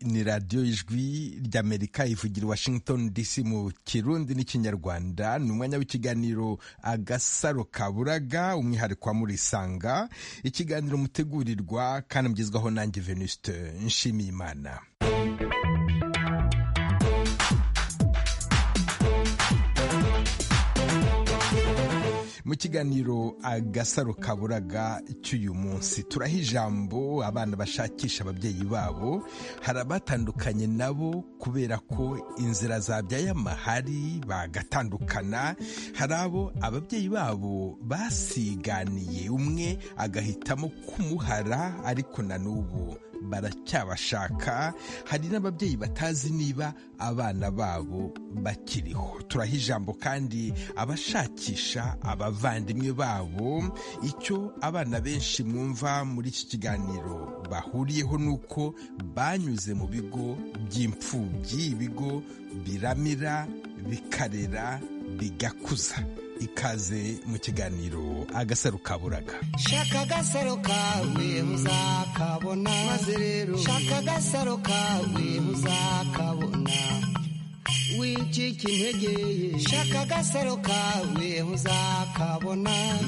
ni radiyo ijwi ry'amerika ivugira washington dc mu kirundi n'ikinyarwanda ni umwanya w'ikiganiro agasaro kaburaga umwihariko wa murisanga ikiganiro mutegurirwa kandi mugezwaho nanjye venuste nshimiyimana mu kiganiro agasaro kaburaga cy'uyu munsi turaha ijambo abana bashakisha ababyeyi babo hari abatandukanye nabo kubera ko inzira zabyaye amahari bagatandukana hari abo ababyeyi babo basiganiye umwe agahitamo kumuhara ariko na n'ubu baracyabashaka hari n'ababyeyi batazi niba abana babo bakiriho turaha ijambo kandi abashakisha abavandimwe babo icyo abana benshi mwumva muri iki kiganiro bahuriyeho ni uko banyuze mu bigo by'imfubyi ibigo biramira bikarera bigakuza ikaze mu kiganiro agasaro kaburaga shaka agasaro kawe uzakabona maze rero shaka agasaro kawe uzakabona wicika intege shaka agasaro kawe uzakabona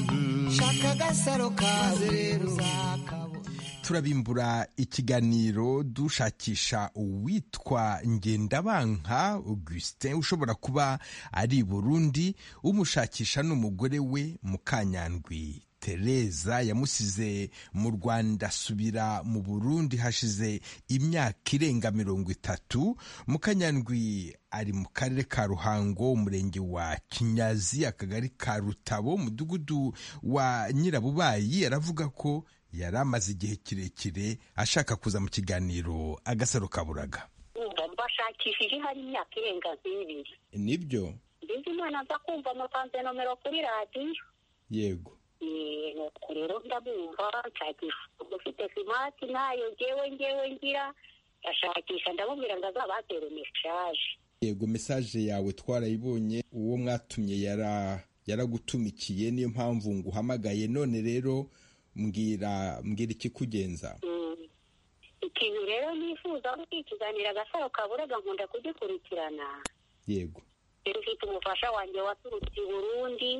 shaka agasaro kawe rero uzakabona turabimbura ikiganiro dushakisha uwitwa ngendabanka augustin ushobora kuba ari burundi umushakisha n'umugore we mukanyandwi tereza yamusize mu rwanda asubira mu burundi hashize imyaka irenga mirongo itatu mukanyandwi ari mu karere ka ruhango umurenge wa kinyazi akagari ka rutabo umudugudu wa nyirabubayi aravuga ko yari amaze igihe kirekire ashaka kuza mu kiganiro agasaro kaburaga umva mbashakishije hari imyaka irenga nk'ibiri nibyo mbizi imana nza kumva mutanze nomero kuri radiyo yego nuko rero ndamwumva nshakisha ufite simati ntayo ngewe ngewe ngira ndashakisha ndamubwira ngo azabatere mesaje yego mesaje yawe twarayibonye uwo mwatumye yara yaragutumikiye niyo mpamvu nguhamagaye none rero mbwira mbwira ikikugenza ikintu rero nifuza ari ikiganiro agasaro kaburaga nkunda kugikurikirana yego rero ufite umufasha wanjye waturutse i burundi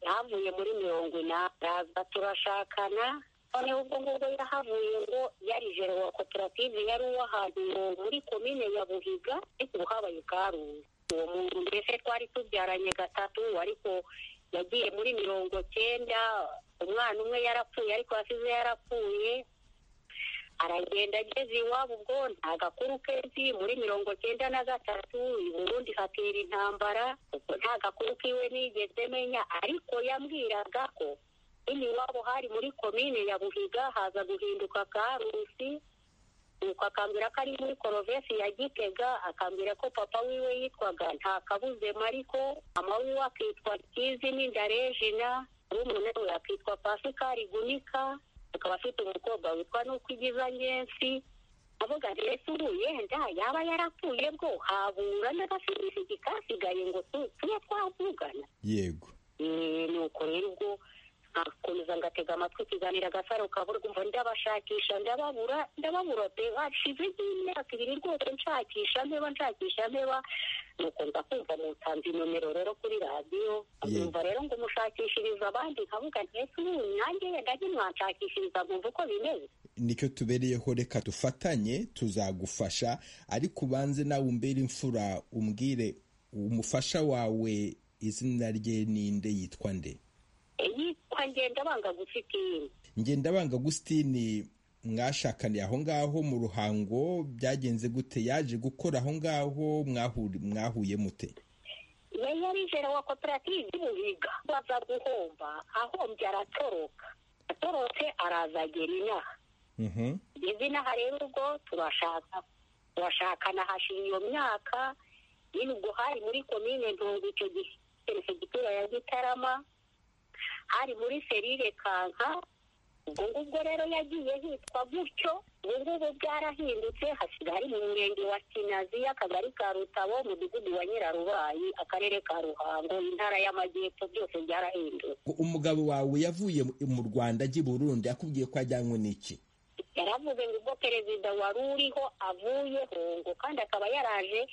yahavuye muri mirongo inani araza turashakana noneho ubwo ngubwo yahavuye ngo yari jero wa koperative yari uw'ahantu muri komine ya buhiga ariko ubu habaye karuzi uwo muntu mbese twari tubyaranye gatatu ariko yagiye muri mirongo cyenda umwana umwe yarapfuye ariko yasize yarapfuye aragenda ageze iwabo ubwo nta gakuru kenshi muri mirongo cyenda na gatatu i burundi hatera intambara ubwo nta gakuru kiwe nigeze menya ariko yambwiraga ko hino iwabo hari muri komine ya buhiga haza guhinduka karusi nuko akambwira ko ari muri korovesi ya gitega akambwira ko papa wiwe yitwaga nta kabuze mariko mama wiwe akitwa kizi n'indarejina umuntu we akitwa pasikari gunika akaba afite umukobwa witwa nuko igiza ngensi avuga ndetse ubu yenda yaba yarapfuye bwo habura n'agasibisigi kasigaye ngo tujye twavugana yego nuko rero ubwo nkakomeza ngatega amatwi ikiganiro agasaro kaburwa umva ndabashakisha ndababura ndababura pe hashize nk'imyaka ibiri rwose nshakisha mpeba nshakisha mpeba nuko nza kumva mutanze nomero rero kuri radiyo nkumva rero ngo mushakishiriza abandi nkavuga ntese ubu nanjye ndajye mwanshakishiriza nkumva uko bimeze nicyo tubereyeho reka dufatanye tuzagufasha ariko ubanze nawe umbere imfura umbwire umufasha wawe izina rye ninde yitwa nde yitwa ngendabanga gusitini ngendabanga gusitini mwashakaniye aho ngaho mu ruhango byagenze gute yaje gukora aho ngaho mwahuye mute yari yarijera wa koperative y'ubuhiga baza guhomba ahombye aratoroka atorotse araza agera inaha izi naha rero ubwo turashaka turashakana hashira iyo myaka nyine ubwo hari muri komine ntungu icyo gihe perefegitura ya gitarama hari muri serire kanka ubwo ngubwo rero yagiye hitwa gutyo ubu ngubu bwarahindutse hasigaye ari mu murenge wa kinazi akagari ka rutabo umudugudu wa nyirarubayi akarere ka ruhango intara y'amajyepfo byose byarahindutse umugabo wawe yavuye mu rwanda ajya i burundi akubwiye ko ajyanywe n'iki yaravuze ngo ubwo perezida wari uriho avuyeho ngo kandi akaba yaraje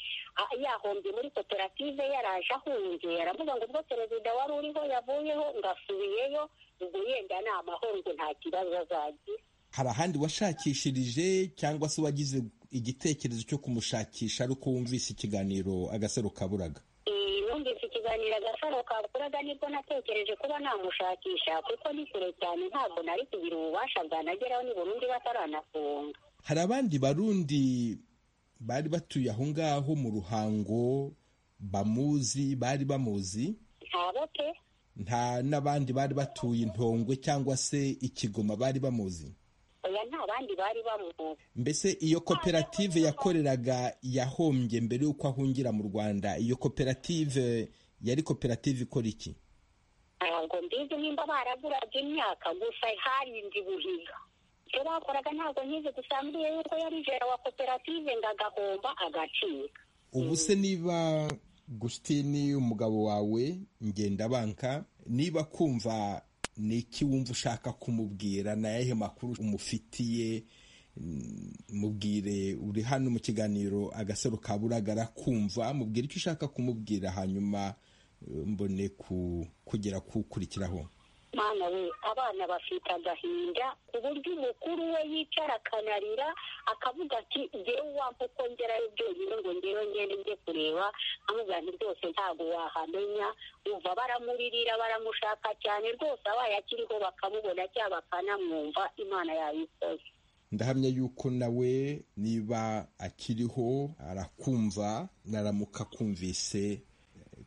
yahombye muri koperative yaraje ahungiye yaravuga ngo ubwo perezida wari uriho yavuyeho ngo asubiyeyo ubwo yenda ni amahoro ngo nta kibazo azagira hari ahandi washakishirije cyangwa se wagize igitekerezo cyo kumushakisha ariko wumvise ikiganiro agasaro kaburaga numvise ikiganiro agasaro kaburaga nibwo natekereje kuba namushakisha kuko ni kure cyane ntabwo nari kugira ububasha bwanageraho ni burundu bataranafunga hari abandi barundi bari batuye aho ngaho mu ruhango bamuzi bari bamuzi ntabo pe nta n'abandi bari batuye intongwe cyangwa se ikigoma bari bamuzi oya nta bandi bari bamuzi mbese iyo koperative yakoreraga yahombye mbere y'uko ahungira mu rwanda iyo koperative yari koperative ikora iki ntabwo mbizi nimba baraguraga imyaka gusa harinze ubuhiga icyo bakoraga ntabwo nkizi gusambuye yuko yari jera wa koperative ngo agahomba agacika ubu se niba gusitini umugabo wawe ngendabanka niba kumva ni iki wumva ushaka kumubwira ni ayahe makuru umufitiye mubwire uri hano mu kiganiro agasaro kaburaga kumva mubwire icyo ushaka kumubwira hanyuma mbone kugera kuwukurikiraho mwana we abana bafite agahinda ku buryo umukuru we yicara akanarira akavuga ati ngewe wampa uko ngerayo byonyine ngo ngewe ngende njye kureba amubwira nti rwose ntabwo wahamenya umva baramuririra baramushaka cyane rwose abaye akiriho bakamubona cyangwa bakanamwumva imana yabikoze ndahamya yuko nawe niba akiriho arakumva naramuka akumvise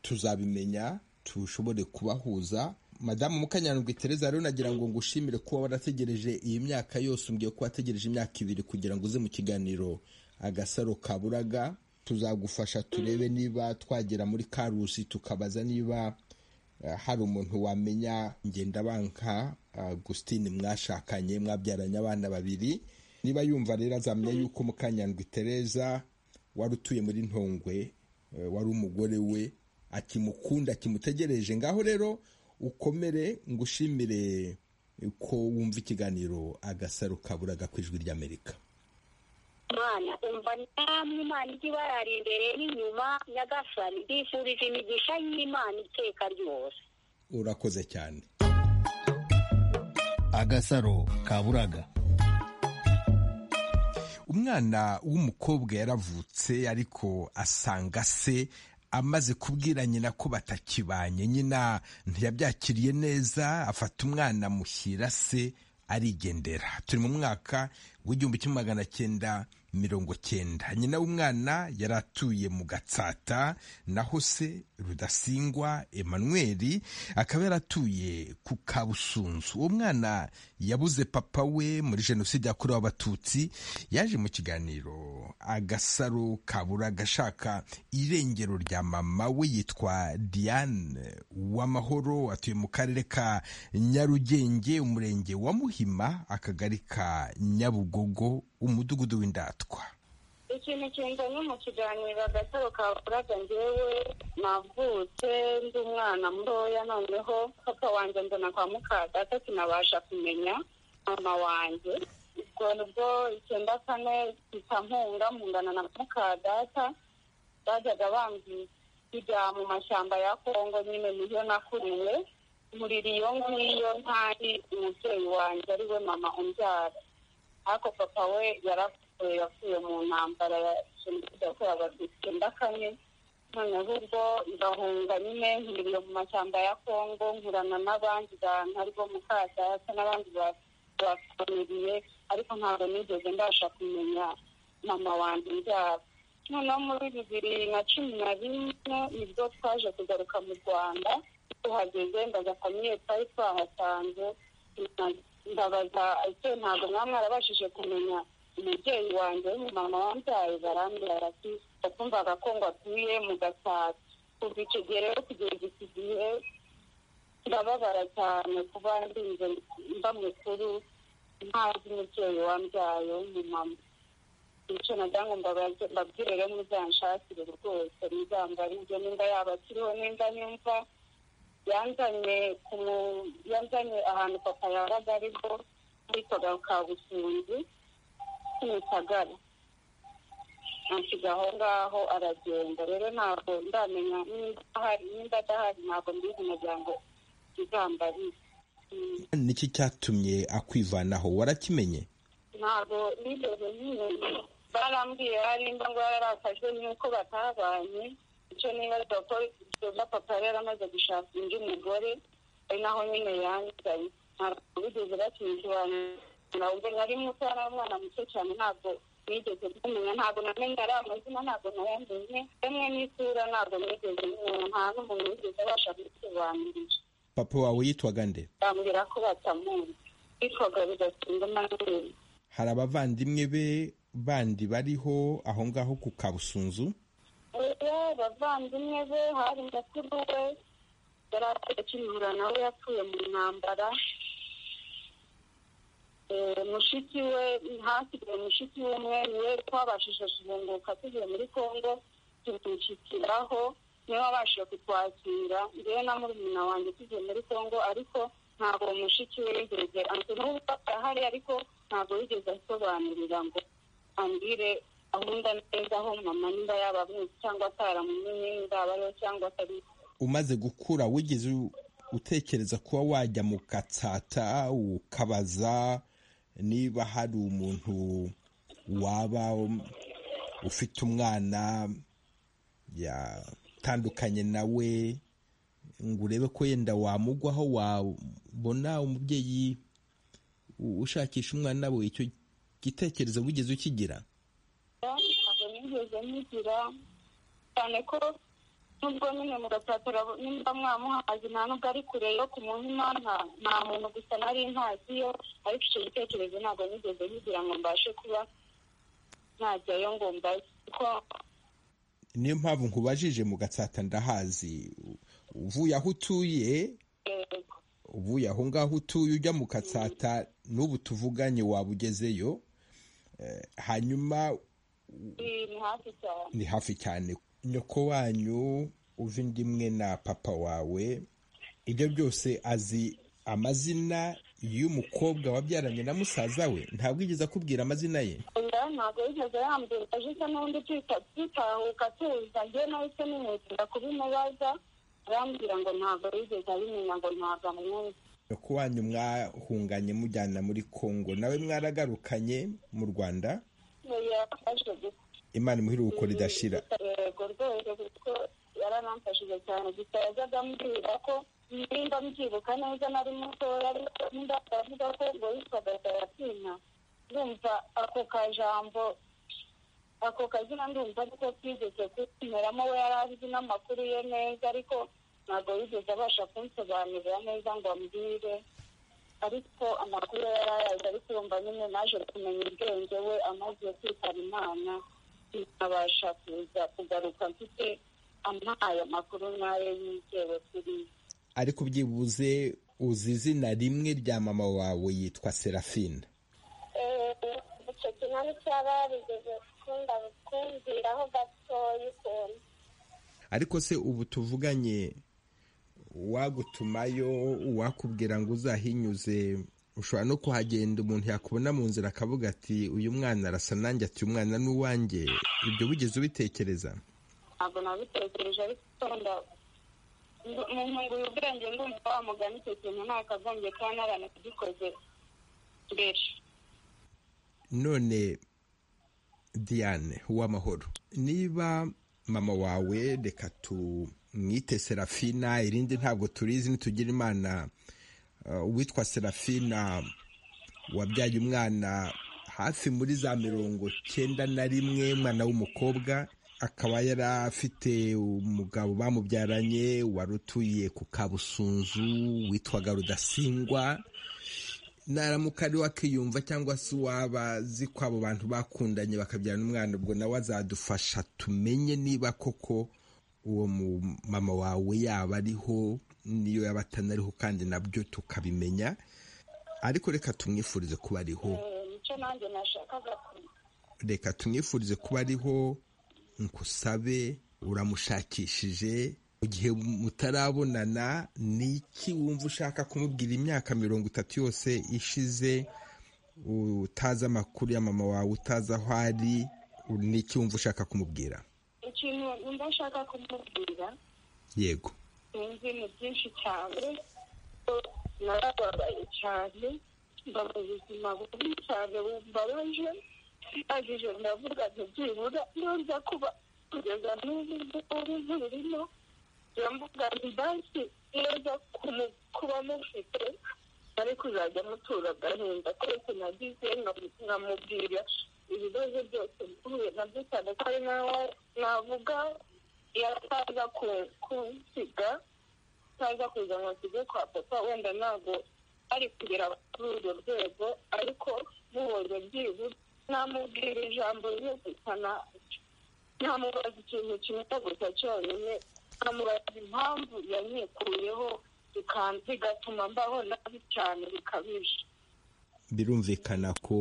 tuzabimenya tushobore kubahuza madamu mukanyandwi tereza rero nagira ngo ngushimire kuba warategereje iyi myaka yose umbwiye ko wategereje imyaka ibiri kugira ngo uze mu kiganiro agasaro kaburaga tuzagufasha turebe niba twagera muri karusi tukabaza niba eh, hari umuntu wamenya ngendabanka agusitini mwashakanye mwabyaranye abana babiri niba yumva rero azamenya yuko mukanyandwi tereza wari utuye muri ntongwe eh, wari umugore we akimukunda akimutegereje ngaho rero ukomere ngushimire ko wumva ikiganiro agasaro kaburaga ku ijwi ry'amerika mwana umva namwe imana ijya ibarara imbere n'inyuma nyagasani mbifurije imigisha y'imana iteka ryose urakoze cyane agasaro kaburaga umwana w'umukobwa yaravutse ariko asanga se amaze kubwira nyina ko batakibanye nyina ntiyabyakiriye neza afata umwana amushyira se arigendera turi mu mwaka w'igihumbi kimwe magana cyenda mirongo cyenda nyina w'umwana yari atuye mu gatsata naho se rudasingwa emmanuel akaba yaratuye ku kabusunzu uwo mwana yabuze papa we muri jenoside yakorewe abatutsi yaje mu kiganiro agasaro kabura agashaka irengero rya mama we yitwa diane w'amahoro atuye mu karere ka nyarugenge umurenge wa muhima akagari ka nyabugogo umudugudu w'indatwa ikintu kinjanye mu kiganiro agataro kavuraga njyewe navutse ndi umwana mutoya noneho papa wanjye mbona kwa mukadata sinabasha kumenya mama wanjye ubwo nibwo icyenda kane mpita mungana na mukadata bajyaga bambwira mu mashyamba ya kongo nyine niyo nakuriwe murira iyo ngiyo ntari umubyeyi wanjye ariwe mama umbyara ariko papa we yarapfuye yapfuye mu ntambara ya jenoside yakorewe abatutsi icyenda kane noneho ubwo ngahunga nyine nkiririye mu mashyamba ya kongo nkurana n'abandi bantu aribo mukadata n'abandi bafamiriye ariko ntabwo nigeze ndasha kumenya mama wanjye ibyabo noneho muri bibiri na cumi na rimwe nibwo twaje kugaruka mu rwanda tuhageze ndaza famiye twari twahasanze ndabaza ese ntabwo mwaba mwarabashije kumenya umubyeyi wanjye w'umumama wambyaye barambwira ati yakumvaga ko ngo atuye mu gasabo kuva icyo gihe rero kugeza iki gihe ndababara cyane kuba ndinze mba mukuru ntazi umubyeyi wambyaye w'umumama icyo nagira ngo mbabwire rero muzanshakire rwose muzambarije nimba yaba akiriho nimba yumva yanzanye ku yanzanye ahantu papa yabaga ariho muri toga ka busunzi kimisagara ansiga aho ngaho aragenda rero ntabwo ndamenya nimba ahari nimba adahari ntabwo mbizi umuryango izambariza niki cyatumye akwivanaho warakimenye ntabwo nigeze nkimenya barambwiye harimba ngo yararakajwe n'uko batabanye icyo nibaza ko ibyo papa yari yaramaze gushaka undi mugore ari naho nyine yanzanye ntabwo bigeze bakimusobanurira ubwo nari muto yari umwana muto cyane ntabwo nigeze kumenya ntabwo namenye ari amazina ntabwo nayamenye rimwe n'isura ntabwo nigeze nkimenya nta n'umuntu wigeze abasha gusobanurira papa wawe yitwaga nde bambwira ko batamuzi bitwaga bidatinda manini hari abavandimwe be bandi bariho aho ngaho ku kabusunzu oya abavandimwe be hari mukuru we yari atakivura nawe yapfuye mu ntambara Eh, mushiki we hasigaye mushiki w'umwe niwe twabashije kugunguka tugiye muri kongo tumushyikiraho niwe wabashije kutwakira ngewe na murumuna wanjye tugiye muri kongo ariko ntabwo uwo mushiki we yigeze ati n'ubwo arahari ariko ntabwo yigeze asobanurira ngo ambwire ahunda neza aho mama nimba yabamwizi cyangwa ataramumenye nimba abariho cyangwa atari umaze gukura wigeze u- utekereza kuba wajya mu katsata ukabaza niba hari umuntu waba um, ufite umwana yatandukanye nawe ngo urebe ko yenda wamugwaho wabona umubyeyi u- ushakisha umwana we icyo gitekerezo wigeze ukigira ntabwo nigeze mugira cyane ko nubwo nyine mugapapuro nimba mwamuhazi nta nubwo ari kure yo kumuhima nta- nta muntu gusa nari ntaziyo ariko icyo gitekerezo ntabwo nigeze nkigira ngo mbashe kuba najyayo ngo mbaze kuko niyo mpamvu nkubajije mu gatsata ndahazi U- uvuye aho utuye eh, uvuye aho ngaho utuye ujya mu katsata n'ubu tuvuganye waba ugezeyo Eh, hanyuma ni ni hafi cyane ni hafi cyane nyoko wanyu uva indi imwe na papa wawe ibyo byose azi amazina y'umukobwa wabyaranye na musaza we ntabwo yigeze akubwira amazina ye oya ntabwo yigeze yambwira aje isa n'undi tuta- tutahuka tuza njye nahise nimwitira kubimubaza arambwira ngo ntabwo yigeze abimenya ngo ntabwo amwumva nyoko wanyu mwahunganye mujyana muri kongo nawe mwaragarukanye mu rwanda yafashe gusa imana imuhe iruhuko ridashira yego rwose kuko yaranamfashije cyane gusa yajyaga ambwira ko nimba mbyibuka neza nari mutoya ariko nimba aravuga ko ngo yitwaga sarafina ndumva ako kajambo ako kazina ndumva ariko twigeze kumeramo we yari azi n'amakuru ye neza ariko ntabwo yigeze abasha kunsobanurira neza ngo ambwire ariko amakuru ye yari ayazi ariko urumva nyine naje kumenya ubwenge we amaze kwitaba imana nkabasha kuza kugaruka mfite ampaye amakuru nk'ayo yizewe kuri ariko byibuze uzi izina rimwe rya mama wawe yitwa serafina icyo kinani cyaba yarigeze gukunda kumviraho gatoya ukuntu ariko se ubu tuvuganye uwagutumayo uwakubwira ngo uzahinyuze ushobora no kuhagenda umuntu yakubona mu nzira akavuga ati uyu mwana arasa nanjye ati uyu mwana ni uwanjye ibyo wigeze ubitekereza ntabwo nabitekereje ariko ukunda mu ntunguye ubwenge ndumva wa mugani icyo kintu ntakagombye kuba naranagikoze mbere none diane uwamahoro niba mama wawe reka tumwite serafina irindi ntabwo turizi nitugira imana eh, uwitwa serafina wabyaye umwana hafi muri za mirongo cyenda na rimwe umwana w'umukobwa akaba yari afite umugabo bamubyaranye wari utuye ku kabusunzu witwaga rudasingwa naramuka ari wakiyumva cyangwa se uwaba azi ko abo bantu bakundanye bakabyarana umwana ubwo nawe azadufasha tumenye niba koko uwo mu- mama wawe yaba ariho niyo yaba atanariho kandi nabyo tukabimenya ariko reka tumwifurize kuba ariho Eh, nicyo nanjye nashakaga kumenya reka tumwifurize kuba ariho nkusabe uramushakishije mu gihe mutarabonana ni iki wumva ushaka kumubwira imyaka mirongo itatu yose ishize utazi amakuru ya mama wawe utazi aho ari n'icyo wumva ushaka kumubwira ikintu numva nshaka kumubwira yego sinzi ni byinshi cyane ko narababaye cyane mba mu buzima bubi cyane bumbabaje ndangije ndavuga nti byibura nza kuba kugeza n'ubu ngubu zirimo ndavuga nti banki neza kuba mufite ari kuzajya mutura agahinda keretse nagize nkamubwira ibibazo byose mpuye nabyo cyane ko ari nawe navuga yataza kunsiga ataza kuza ngo asige kwa papa wenda ntabwo ari kugera kuri urwo rwego ariko mubonye byibuze namubwira ijambo ryo gusana ntamubaza ikintu kimwe gusa cyonyine nkamubaza impamvu yanyikuyeho bigatuma mbaho nabi cyane bikabije birumvikana ko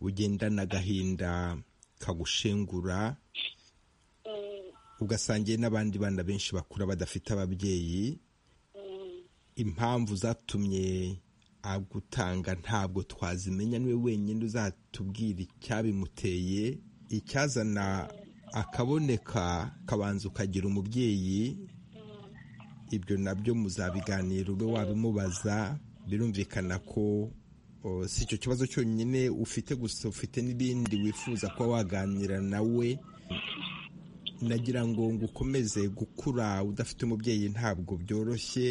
ugendana agahinda kagushengura ugasangiye n'abandi bana benshi bakura badafite ababyeyi impamvu zatumye agutanga ntabwo twazimenya niwe wenyine uzatubwira icyabimuteye icyazana akaboneka kabanza ukagira umubyeyi ibyo nabyo muzabiganira ube wabimubaza birumvikana ko si icyo kibazo cyonyine ufite gusa ufite n'ibindi wifuza kuba waganira nawe nagira ngo ngo ukomeze gukura udafite umubyeyi ntabwo byoroshye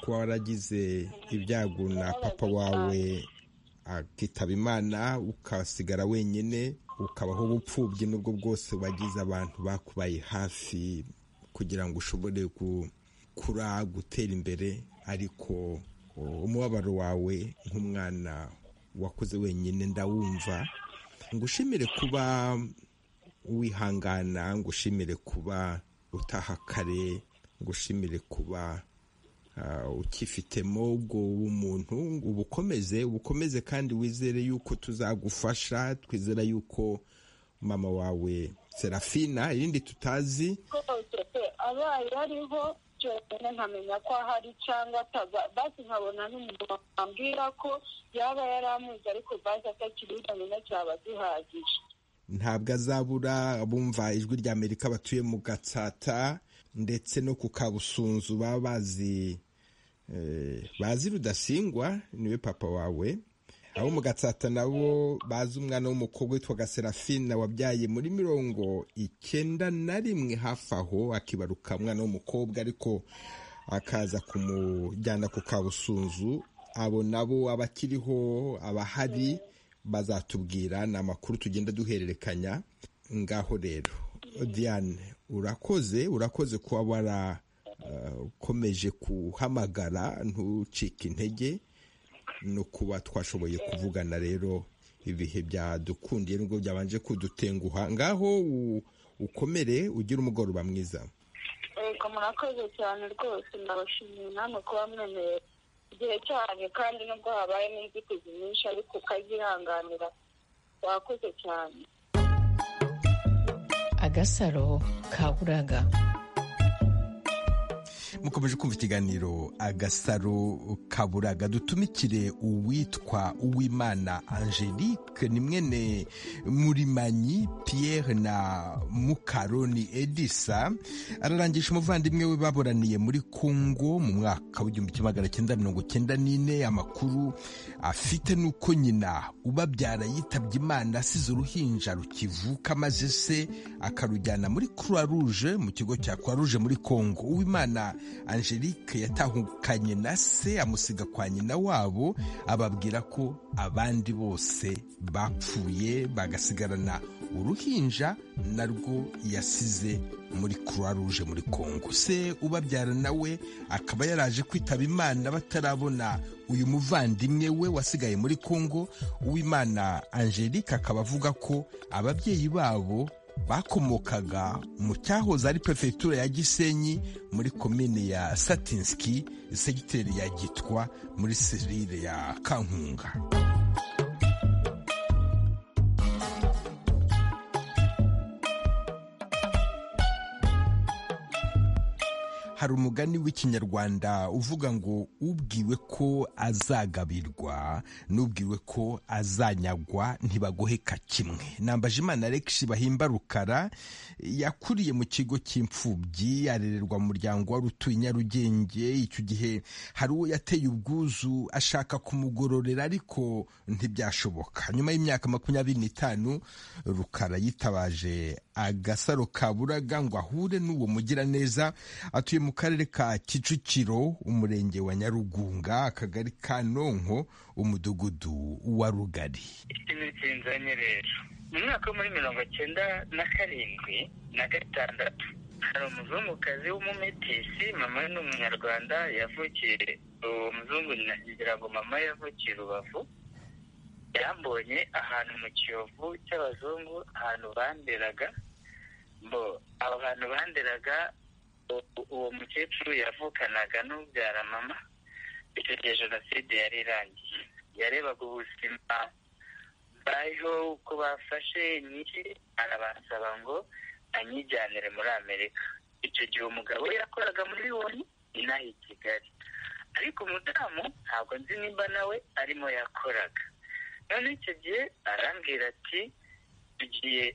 kuba waragize ibyago na papa wawe akitaba imana ukasigara wenyine ukabaho ubupfubyi n'ubwo bwose wagize abantu bakubaye hafi kugira ngo ushobore gukura gutera imbere ariko umubabaro wawe nk'umwana wakuze wenyine ndawumva ngo ushimire kuba wihangana ngo ushimire kuba utaha kare ngo ushimire kuba ukifitemo ubwo umuntu ubukomeze ubukomeze kandi wizere yuko tuzagufasha twizera yuko mama wawe serafina irindi tutazi abaye ariho cyonyine nkamenya ko ahari cyangwa ataza basi nkabona n'umuntu wambwira ko yaba yaramuzi ariko basi atakiri utamenya cyaba gihagije ntabwo azabura abumva ijwi rya amerika batuye mu gatsata ndetse no ku kabusunzu baba bazi bazi rudasingwa niwe papa wawe abo mu gatsata nabo bazi umwana w'umukobwa witwaga serafina wabyaye muri mirongo icyenda na rimwe hafi aho akibaruka umwana w'umukobwa ariko akaza kumujyana ku kabusunzu abo nabo abakiriho abahari bazatubwira ni amakuru tugenda duhererekanya ngaho rero diane urakoze urakoze kuba warakomeje kuhamagara ntucike intege no kuba twashoboye kuvugana rero ibihe byadukundiye nubwo byabanje kudutenguha ngaho ukomere ugire umugoroba mwiza reka murakoze cyane rwose ndabashimiye namwe kuba mwemerera igihe cyane kandi nubwo habayemo inzitizi nyinshi ariko ukazihanganira wakoze cyane agasaro kaburaga mukomeje kumva ikiganiro agasaro kaburaga dutumikire uwitwa uwimana angelique ni mwene murimanyi pierre na mukaroni edisa ararangisha umuvandimwe we baburaniye muri congo mu mwaka w'igihumbi kimwe magana cyenda mirongo cyenda n'ine amakuru afite ni uko nyina ubabyara yitabye imana asize uruhinja rukivuka maze se akarujyana muri croix rouge mu kigo cya croix rouge muri congo uwimana angelique yatahukanye na se amusiga kwa nyina wabo ababwira ko abandi bose bapfuye bagasigarana uruhinja narwo yasize muri croix rouge muri congo se ubabyara nawe akaba yaraje kwitaba imana batarabona uyu muvandimwe we wasigaye muri congo uwimana angelique akaba avuga ko ababyeyi babo bakomokaga mu cyahoze ari perefegitura ya gisenyi muri komine ya satinski segiteri ya gitwa muri serire ya kankunga hari umugani w'ikinyarwanda uvuga ngo ubwiwe ko azagabirwa n'ubwiwe ko azanyagwa ntibagoheka kimwe nambaje imana Alexis bahimba rukara yakuriye mu kigo cy'imfubyi arererwa mu muryango wari utuye i nyarugenge icyo gihe hari uwo yateye ubwuzu ashaka kumugororera ariko ntibyashoboka nyuma y'imyaka makumyabiri n'itanu rukara yitabaje agasaro kaburaga ngo ahure n'uwo mugiraneza atuye mu karere ka kicukiro umurenge wa nyarugunga akagari ka nonko umudugudu wa rugari ikintu kinzanye rero mu mwaka wo muri mirongo cyenda na karindwi na gatandatu hari umuzungukazi w'umumetisi mama we ni umunyarwanda yavukiye uwo muzungu nagira ngo mama yavukiye rubavu yambonye ahantu mu kiyovu cy'abazungu ahantu banderaga mbo aho hantu banderaga uwo mukecuru yavukanaga n'ubyara mama icyo gihe jenoside yari irangiye yarebaga ubuzima bariho uko bafashe nyiri arabasaba ngo anyijyanire muri amerika icyo gihe umugabo yakoraga muri loni inaha i kigali ariko umudamu ntabwo nzi nimba nawe arimo yakoraga none icyo gihe arambwira ati tugiye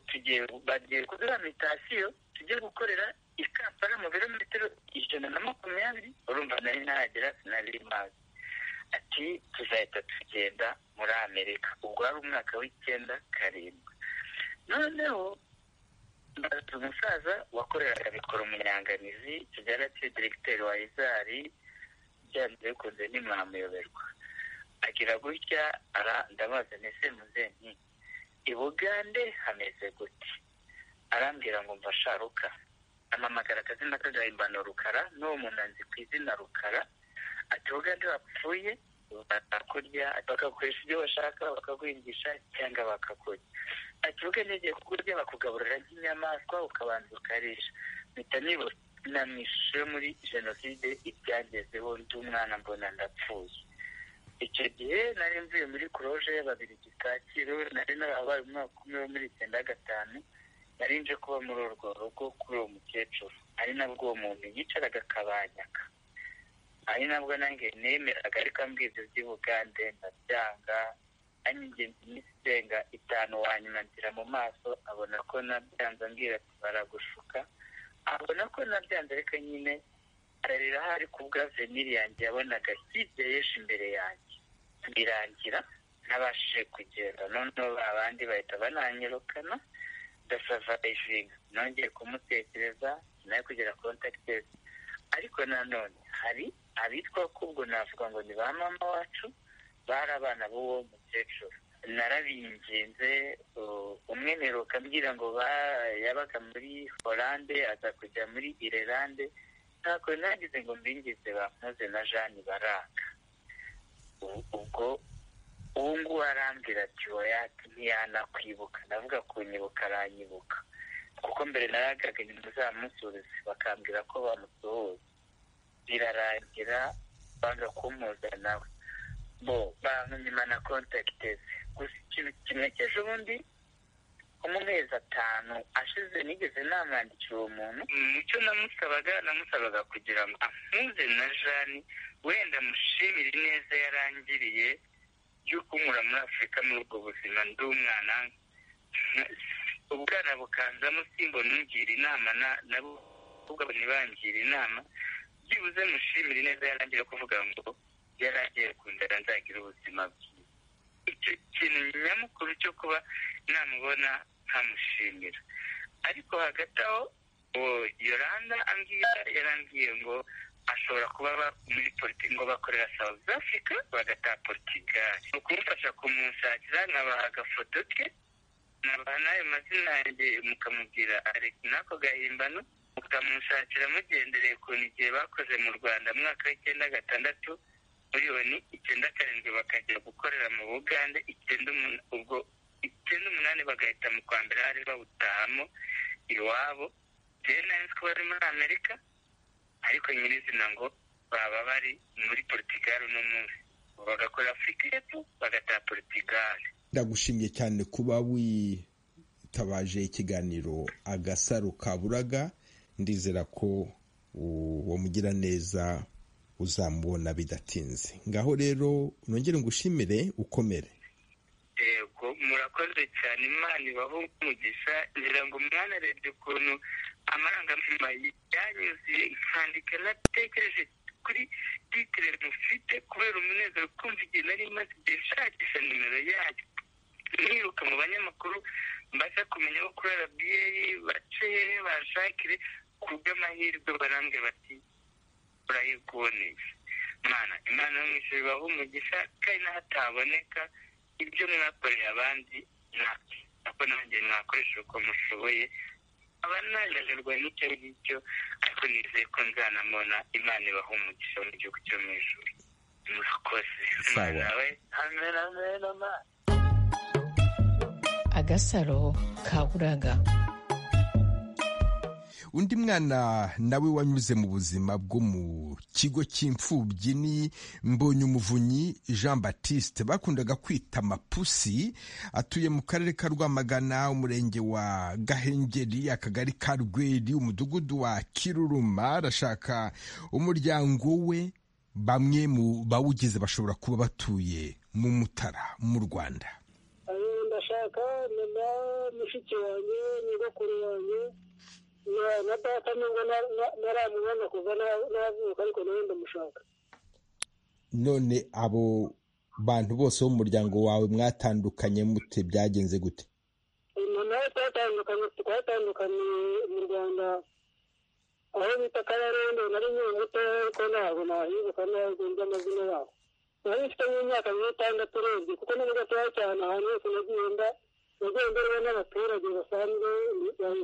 tugiye bagiye kuduha mitasiyo tujye gukorera i kampala mu birometero ijana na makumyabiri urumva nari nahagera sinari mazi ati tuzahita tugenda muri amerika ubwo wari umwaka w'icyenda karindwi noneho mbaza umusaza wakoreraga mikoro umunyanganizi kigali ati diregiteri wa izari byanze bikunze ntimwamuyoberwa agira gutya ndabaza nese muzenki i bugande hameze gute arambwira ngo mvasharuka amamagara akazina k'agahimbano rukara n'uwo muntu anzi ku izina rukara ati ugande wapfuye bakakurya bakagukoresha ibyo bashaka bakagwingisha cyangwa bakakurya ati ugande igiye kukurya bakugaburira nk'inyamaswa ukabanza ukarisha mpita nibunamishe muri jenoside ibyangezeho ndi umwana mbona ndapfuye icyo gihe nari mvuye muri kuroje y'ababiri kacyiru nari narabaye umwaka umwe wo muri icyenda gatanu nari nje kuba muri urwo rugo kuri uwo mukecuru ari nabwo uwo muntu yicaraga akabanyaka ari nabwo nange nemeraga ariko ambwira ibyo by'ubugande ndabyanga anyingenza iminsi irenga itanu wanyuma nzira mu maso abona ko nabyanze ambwira ati baragushuka abona ko nabyanze ariko nyine ararira hari ku bwa veniri yanjye yabonaga hirya yeshi imbere yanjye birangira ntabashije kugenda noneho abandi bahita bananyirukana dasavayivinga nongeye kumutekereza nawe kugira kontakitezi ariko nanone hari abitwa kubwo navuga ngo ni ba mama wacu bari abana b'uwo mukecuru narabinginze umwe mperuka ambwira ngo yabaga muri horande aza kujya muri irelande ntabwo nagize ngo mbingize bampoze na jeanne baranga ubwo uwo nguwo arambwira ati wowe ntiyanakwibuka ndavuga kunyibuka aranyibuka kuko mbere naragaga inyuma zamusubiza bakambwira ko bamusuhuza birarangira banga kumuza nawe bo banyuma na kontakiteze gusa ikintu kimwe cy'ejo bundi mu mezi atanu ashize nigeze namwandikira uwo muntu icyo namusabaga namusabaga kugira ngo ampuze na jeanne wenda mushimire ineza yarangiriye yo kunyura muri afurika muri ubwo buzima ndi umwana ubwana bukanzamo simbo ntugire inama nabo ubwabo ntibangire inama byibuze mushimire ineza yarangira kuvuga ngo yarangiye kundara nzagira ubuzima bwiza icyo kintu nyamukuru cyo kuba namubona nkamushimira ariko hagati aho yoranda yarambwiye ngo ashobora kuba muri politiki ngo bakorera south africa bagataha portugal ni ukumufasha kumushakira nkabaha agafoto ke nabaha n'ayo mazina yanjye mukamubwira alex n'ako gahimbano mukamushakira mugendereye ukuntu igihe bakoze mu rwanda mu mwaka w'icyenda gatandatu miliyoni icyenda karindwi bakajya gukorera mu bugande icyenda ubwo icyenda umunani bagahita mu kwa mbere hari bawutahamo iwabo rero nari ko bari muri amerika ariko nyirizina ngo baba bari muri portugal uno munsi bagakora afurika y'epfo bagataha portugal ndagushimiye cyane kuba witabaje ikiganiro agasaro kaburaga ndizera ko uwo mugiraneza uzamubona bidatinze ngaho rero nongere ngushimire ukomere yego murakoze cyane imana ibaho umugisha ngira ngo mwanerebye ukuntu amarangamutima yanyuze nkandika natekereje kuri titire mufite kubera umunezero kumva igihe nari maze igihe nshakisha nimero yayo niruka mu banyamakuru mbasha kumenya aho kuri rba bace bashakire ku bw'amahirwe barange bati urayibwoneye imana imana yo mu ijoro ibaho umugisha kandi n'aho ataboneka ibyo mwakoreye abandi ntabwo nanjye mwakoresheje uko mushoboye aba nananirwa n'icyo ngicyo ariko nizeye ko nzanamubona imana ibaho umugisha mu gihugu cyo mu ijoro murakoze nawe amen amen amen agasaro kaburaga undi mwana nawe wanyuze mu buzima bwo mu kigo cy'imfubyi ni mbonyumuvunyi jean batiste bakundaga kwita mapusi atuye mu karere ka rwamagana umurenge wa gahengeri akagari ka rweri umudugudu wa kiruruma arashaka umuryango we bamwe mu bawugize bashobora kuba batuye mu mutara mu rwanda ndashaka mama mushiki wanjye nyogokuru wanjye na data nubwo naramubona kuva navuka ariko nawe ndamushaka none abo bantu bose bo mu muryango wawe mwatandukanye mute byagenze gute nawe twatandukanye twatandukaniye mu rwanda aho bita kabarondo nari nyuma mutoya ariko ntabwo nahibuka ntabwo nzi amazina yabo nari mfite nk'imyaka nk'itandatu urebye kuko ni gatoya cyane ahantu hose nagenda nagiye mbere n'abaturage basanzwe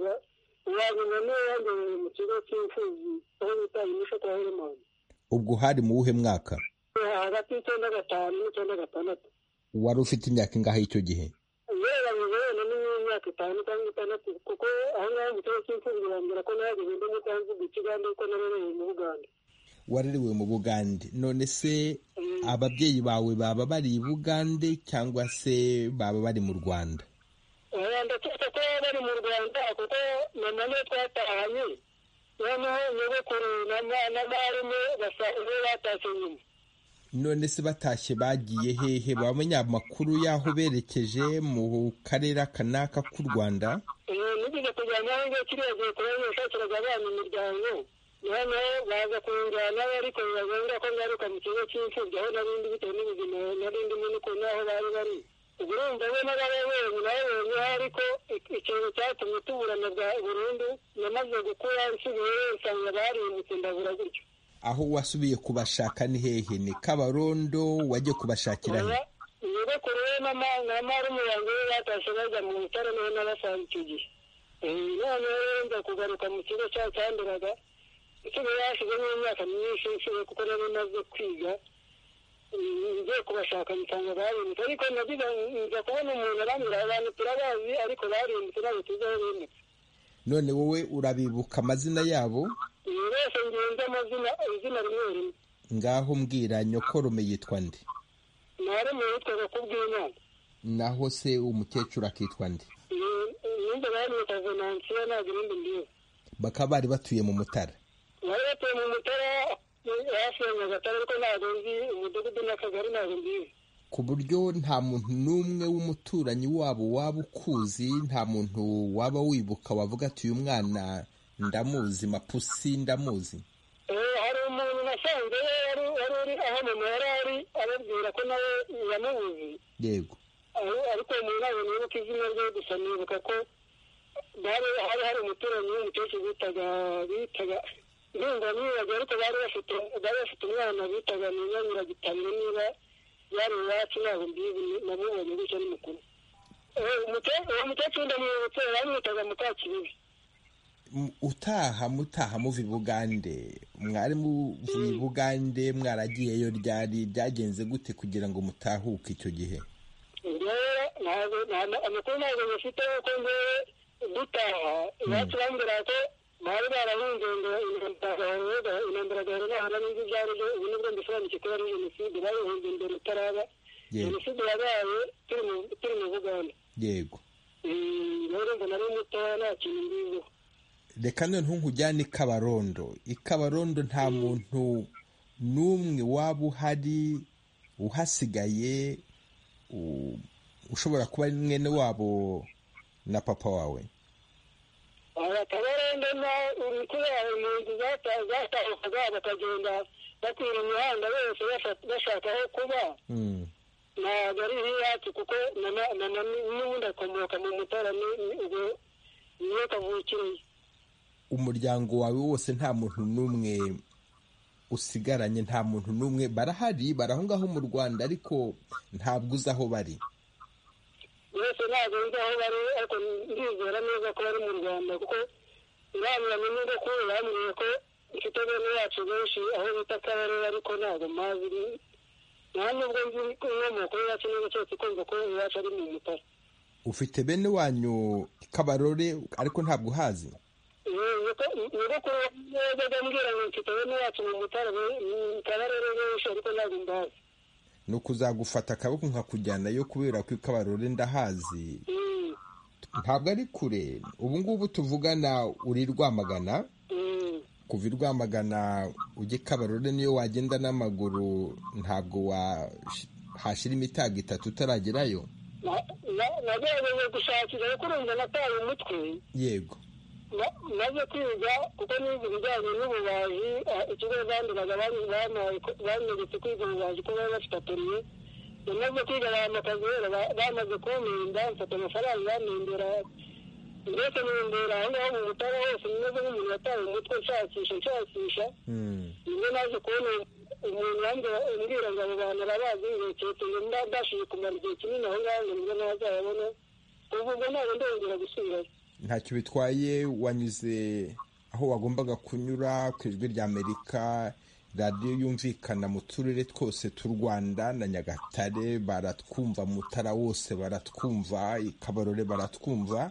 wabona n'uwandorewe mu kigo cy'imfubyi aho bita imisho kwa helemani ubwo hari mu wuhe mwaka hagati y'icyenda gatanu n'icyenda gatandatu wari ufite imyaka ingahe y'icyo gihe ugereranyije wenda n'imyaka itanu cyangwa itandatu kuko aho ngaho mu kigo cy'imfubyi bambwira ko nahageze ndi mutanzige ikigande kuko nabereye mu bugande warerewe mu bugande none se ababyeyi bawe baba bari i bugande cyangwa se baba bari mu rwanda ndakeka ko bari mu rwanda kuko mama niyo twatahanye noneho nyogokuru na marume basanzwe batashye nyuma none se batashye bagiye hehe bamenya amakuru y'aho berekeje mu karere aka n'aka k'u rwanda nigeze kujyana aho ngiye kiriya gihe kubera nashakiraga abana imiryango noneho baza kunjyana ariko biba ngombwa ko ngaruka mu kigo cy'imfubyi aho narindi bitewe n'ubuzima nari ndimo n'ukuntu aho bari bari urumva we n'abayobozi nayoboye ariko ikintu cyatumye tuburana bwa burundu namaze gukura nsigaye nsanga barindutse ndabura gutyo aho wasubiye kubashaka ni hehe ni kabarondo wajye kubashakiranye nyogokuru we na marume yanjye we batashye bajya mu bitaro nawe n'abasanze icyo gihe noneho rero nza kugaruka mu kigo cyacyanduraga nsigaye hashyizemo imyaka myinshi nsigaye kuko nari maze kwiga ngiye kubashaka nsanga barindutse ariko nagize nza kubona umuntu arambwira abantu turabazi ariko barindutse ntabwo tuzi aho bimutse none wowe urabibuka amazina yabo uyu wese ngenzi amazina izina rimwe rimwe ngaho mbwira nyokorume yitwa nde mwarimu yitwaga kubw'imana naho se umukecuru akitwa nde ninjye barimwita venansiyo ntabwo ibindi mbizi bakaba bari batuye mu mutara bari batuye mu mutara hafi ya nyagatare ariko ntabwo nzi umudugudu n'akagari ntabwo mbizi ku buryo nta muntu n'umwe w'umuturanyi wabo waba ukuzi nta muntu waba wibuka wavuga ati uyu mwana ndamuzi mapusi ndamuzi Eh, hari umuntu nasanze yari yari uri aho mama yari ari ababwira ko nawe yamubuze yego Ari- ariko uwo muntu ntabwo nibuka izina rye gusa nibuka ko bari hari hari umuturanyi w'umukecuru bitaga bitaga ndumva nibagiwe ariko bari bafite bari bafite umwana bitaga nyinyanyiragitamye niba yari iwacu ntabwo mbizi namubonye gutya ni mukuru Eh, umuke- uwo mukecuru ndamwibutse bamwitaga mukakibibi M- utaha mutaha muva i bugande mwari muvuye i bugande mwaragiyeyo ryari byagenze gute kugira ngo mutahuke icyo gihe rero ntabwo nta- amakuru ntabwo bafite kuko ngewe dutaha iwacu bambwira ko bari barahunze ngo intambara gahoro intambara gahoro gahoro n'ibyo ibyo ari byo ubu nibwo mbisobanukiwe ko ari jenoside barihunze mbere itaraba Yego. jenoside yabaye turi mu- turi mu buganda yego Eh, rero ngo nari mutoya nta kintu mbiziho reka noneho nkujyane ikabarondo ikabarondo nta muntu n'umwe waba uhari uhasigaye u- ushobora kuba ari mwene wabo na papa wawe akabarandamo kubera impunzi zatahukaga bakagenda batwira imihanda bose bashaka- bashaka aho kuba Mm. ntabwo ari nk'iyacu kuko na na- na- na- n'ubundi akomoka mu mutara ni- ni- ubwo niyo kavukiriye umuryango wawe wose nta muntu n'umwe usigaranye nta muntu n'umwe barahari bari aho ngaho mu rwanda ariko ntabwo uzi aho bari bose ntabwo nzi aho bari ariko ndizera neza ko bari mu rwanda kuko irabiranye n'udukuru bambwiye ko mfite bene yacu benshi aho bita kabarebe ariko ntabwo mpazi ni- nta nubwo nzi inkomoko yacu neza cyose kumva ko iwacu ari mu mutara ufite bene wanyu kabarore ariko ntabwo uhazi nyogokuru yajyaga ambwira ngo mfite bene yacu mu mutara kabarebe benshi ariko ntabwo mbazi ni ukuzagufata akaboko nkakujyanayo kubera ko kabarore ndahazi Mm, ntabwo ari kure ubu ngubu tuvugana uri rwamagana mm. kuva i rwamagana ujya i kabarore niyo wagenda n'amaguru ntabwo wahashyira imitago itatu utaragerayo Na- na- nagerageje gushakira ariko urumva nataye umutwe yego Na- maze kwiga kuko nize ibijyanye n'ububaji eh, ikigo banduraga banyeretse kwiga ububaji ko bari bafite atoriye namaze kwiga bahamaka guhera ba- bamaze kumpinda mfata amafaranga bamindura mbese nindura aho ngaho mu butara hose meze nk'umuntu watawe umutwe nshakisha nshakisha Mm. nibwo naje kubona umuntu wambwira umbwira ngo abo bantu arabazi bireketse ngo mba mbashije kumara igihe kinini aho ngaho ngo nibwo nazayabona kuva ubwo ntabwo ndongera gusubirayo ntacyo bitwaye wanyuze aho wagombaga kunyura ku ijwi rya amerika radiyo yumvikana mu turere twose tw'u rwanda na nyagatare baratwumva mutara wose baratwumva i kabarore baratwumva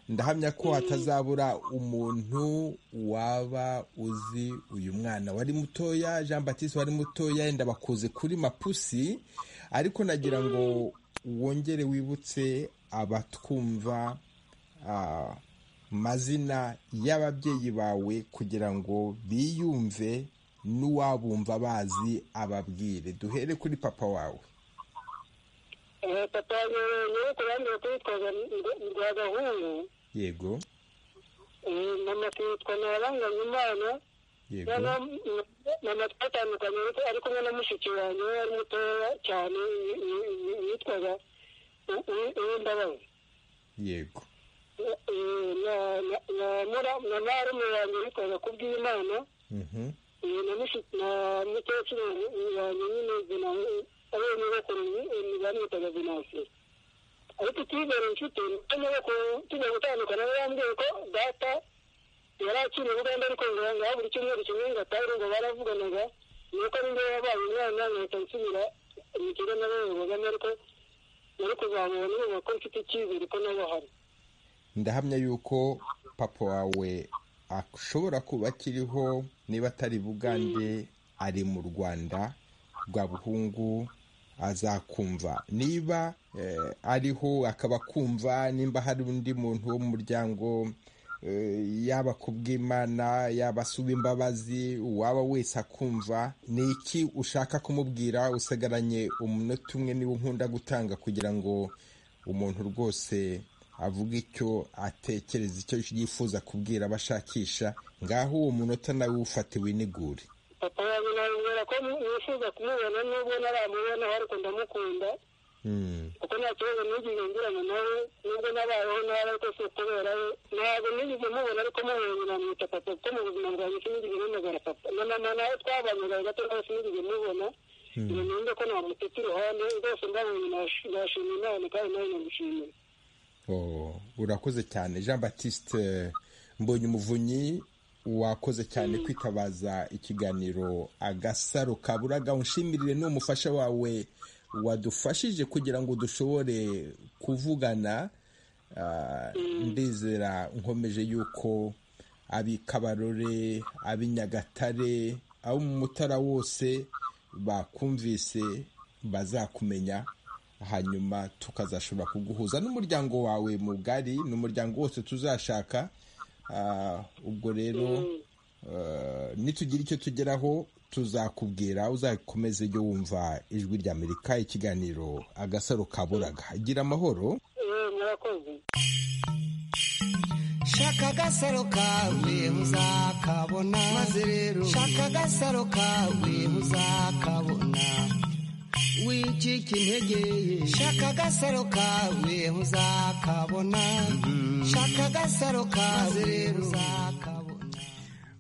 ndahamya ko hatazabura umuntu waba uzi uyu mwana wari mutoya jean batiste wari mutoya yenda bakuze kuri mapusi ariko nagira ngo wongere wibutse abatwumva ah, mazina y'ababyeyi bawe kugira ngo biyumve n'uwabumva bazi ababwire duhere kuri papa wawe Eh, papa nyiri kurambira kwitwaga rwa gahungu yego eh, mama akitwa ntabanganya imana yego noneho m- mama twatandukanye ariko ari kumwe na mushiki wanjye we wari mutoya cyane y- y- y- yitwaga U- U- uwimbabazi yego Eh, eh, na- na- na mura- na marume wanjye yitwaga kubw'imana Mhm. eh, na mushi- na mukecuru wanjye nyine Venansi- abo mu nyogokuru ni- bamwitaga venansi ariko utizere inshuti hano tujya gutandukana bambwiye ko data yari akiri ubugande ariko ngo ngaho buri cyumweru kimwe ngo atahe ngo baravuganaga nuko ari njyewe wabaye umwana nkahita nsubira mu kigo n'abandi bagana ariko nari kuzamura n'ubu ko mfite icyizere ko nabo hari ndahamya yuko papa wawe ashobora kuba akiriho niba atari i bugande ari mu rwanda rwa buhungu azakumva niba eh, ariho akaba akumva nimba hari undi muntu wo mu muryango eh, yaba kubw'imana yaba asuba imbabazi uwaba wese akumva ni iki ushaka kumubwira usigaranye umunota umwe niba nkunda gutanga kugira ngo umuntu rwose avuga icyo atekereza icyo yifuza kubwira abashakisha ngaho uwo munota nawe ufate winigure papa wanjye nabibwira ko nifuza kumubona nubwo ntaramubona ariko ndamukunda Mm, kuko nta kibazo nigeze ngirana nawe nubwo nabayeho nabi ariko si ukubera we ntabwo nigeze mubona ariko mubonye namwita papa kuko mu buzima bwanjye sinigeze mpamagara papa na mama nawe twabanaga gato nawe sinigeze mubona ngo numve ko namutetse iruhande rwose ndabonye nash- nashima imana kandi nawe namushimira oh, urakoze cyane jean batiste mbonye umuvunyi wakoze cyane kwitabaza ikiganiro agasaro kaburaga unshimirire ni umufasha wawe wadufashije kugira ngo dushobore kuvugana Ah, ndizera nkomeje yuko ab'i kabarore ab'i nyagatare abo mu mutara wose bakumvise bazakumenya hanyuma tukazashobora kuguhuza n'umuryango wawe mugari n'umuryango wose tuzashaka ubwo rero nitugira icyo tugeraho tuzakubwira uzakomeze ujye wumva ijwi rya amerika ikiganiro agasaro kaburaga gira amahoro murakoze shaka agasaro kawe muzakabona maze rero shaka agasaro kawe muzakabona wicika intege ye shaka agasaro kawe muzakabona shaka agasaro kawe rero uzakabona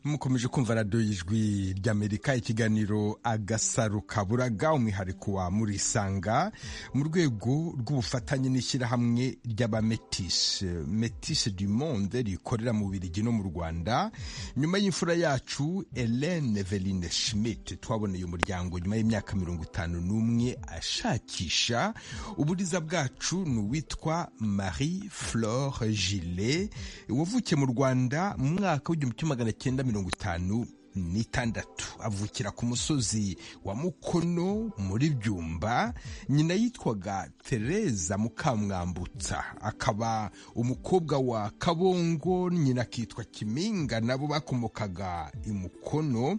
mukomeje kumva radiyo y'ijwi ry'amerika ikiganiro agasaro kaburaga umwihariko wa murisanga mu rwego rw'ubufatanye n'ishyirahamwe ry'abametishe metishe du monde rikorera mu birigi no mu rwanda nyuma y'imfura yacu Hélène Eveline Schmidt twaboneye umuryango nyuma y'imyaka mirongo itanu n'umwe ashakisha uburiza bwacu ni uwitwa Marie Flore Gillet wavukiye mu rwanda mu mwaka w'igihumbi kimwe magana cyenda mirongo itanu n'itandatu avukira ku musozi wa mukono muri byumba nyina yitwaga tereza mukamwambutsa akaba umukobwa wa kabongo nyina akitwa kiminga nabo bakomokaga i mukono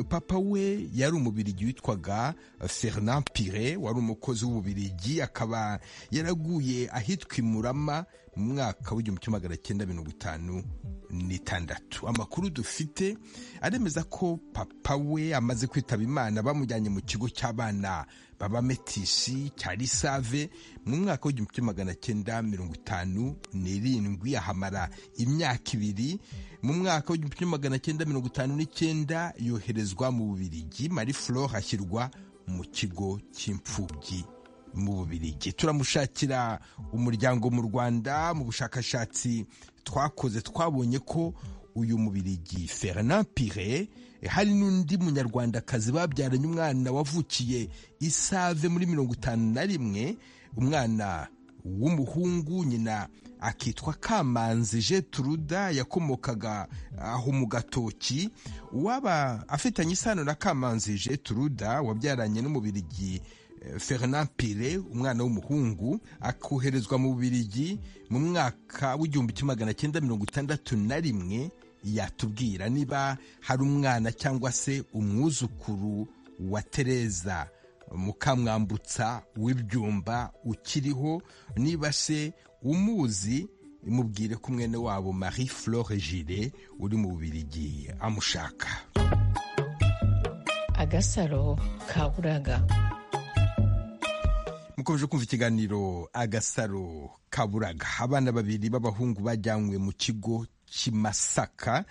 papa we yari umubirigi witwaga fernand pire wari umukozi w'ububirigi akaba yaraguye ahitwa imurama mu mwaka w'igihumbi kimwe magana cyenda mirongo itanu n'itandatu amakuru dufite aremeza ko papa we amaze kwitaba imana bamujyanye mu kigo cy'abana b'abametishi cya risave mu mwaka w'igihumbi kimwe magana cyenda mirongo itanu n'irindwi ahamara imyaka ibiri mu mwaka w'igihumbi kimwe magana cyenda mirongo itanu n'icyenda yoherezwa mu bubirigi marie flore ashyirwa mu kigo cy'imfubyi mu bubirigi turamushakira umuryango mu rwanda mu bushakashatsi twakoze twabonye ko uyu mubirigi Fernand Pire hari n'undi munyarwandakazi babyaranye umwana wavukiye isave muri mirongo itanu na rimwe umwana w'umuhungu nyina akitwa kamanzi Jetruda yakomokaga aho mu gatoki uwaba afitanye isano na kamanzi Jetruda wabyaranye n'umubirigi Fernand Pire umwana w'umuhungu akoherezwa mu Bubiligi mu mwaka w'igihumbi kimwe magana cyenda mirongo itandatu na rimwe yatubwira niba hari umwana cyangwa se umwuzukuru wa Tereza mukamwambutsa w'ibyumba ukiriho niba se umuzi mubwire ko mwene wabo Marie Flore Gire uri mu Bubiligi amushaka agasaro kaburaga mukomeje kumva ikiganiro agasaro kaburaga abana babiri b'abahungu bajyanywe mu kigo cy'imasaka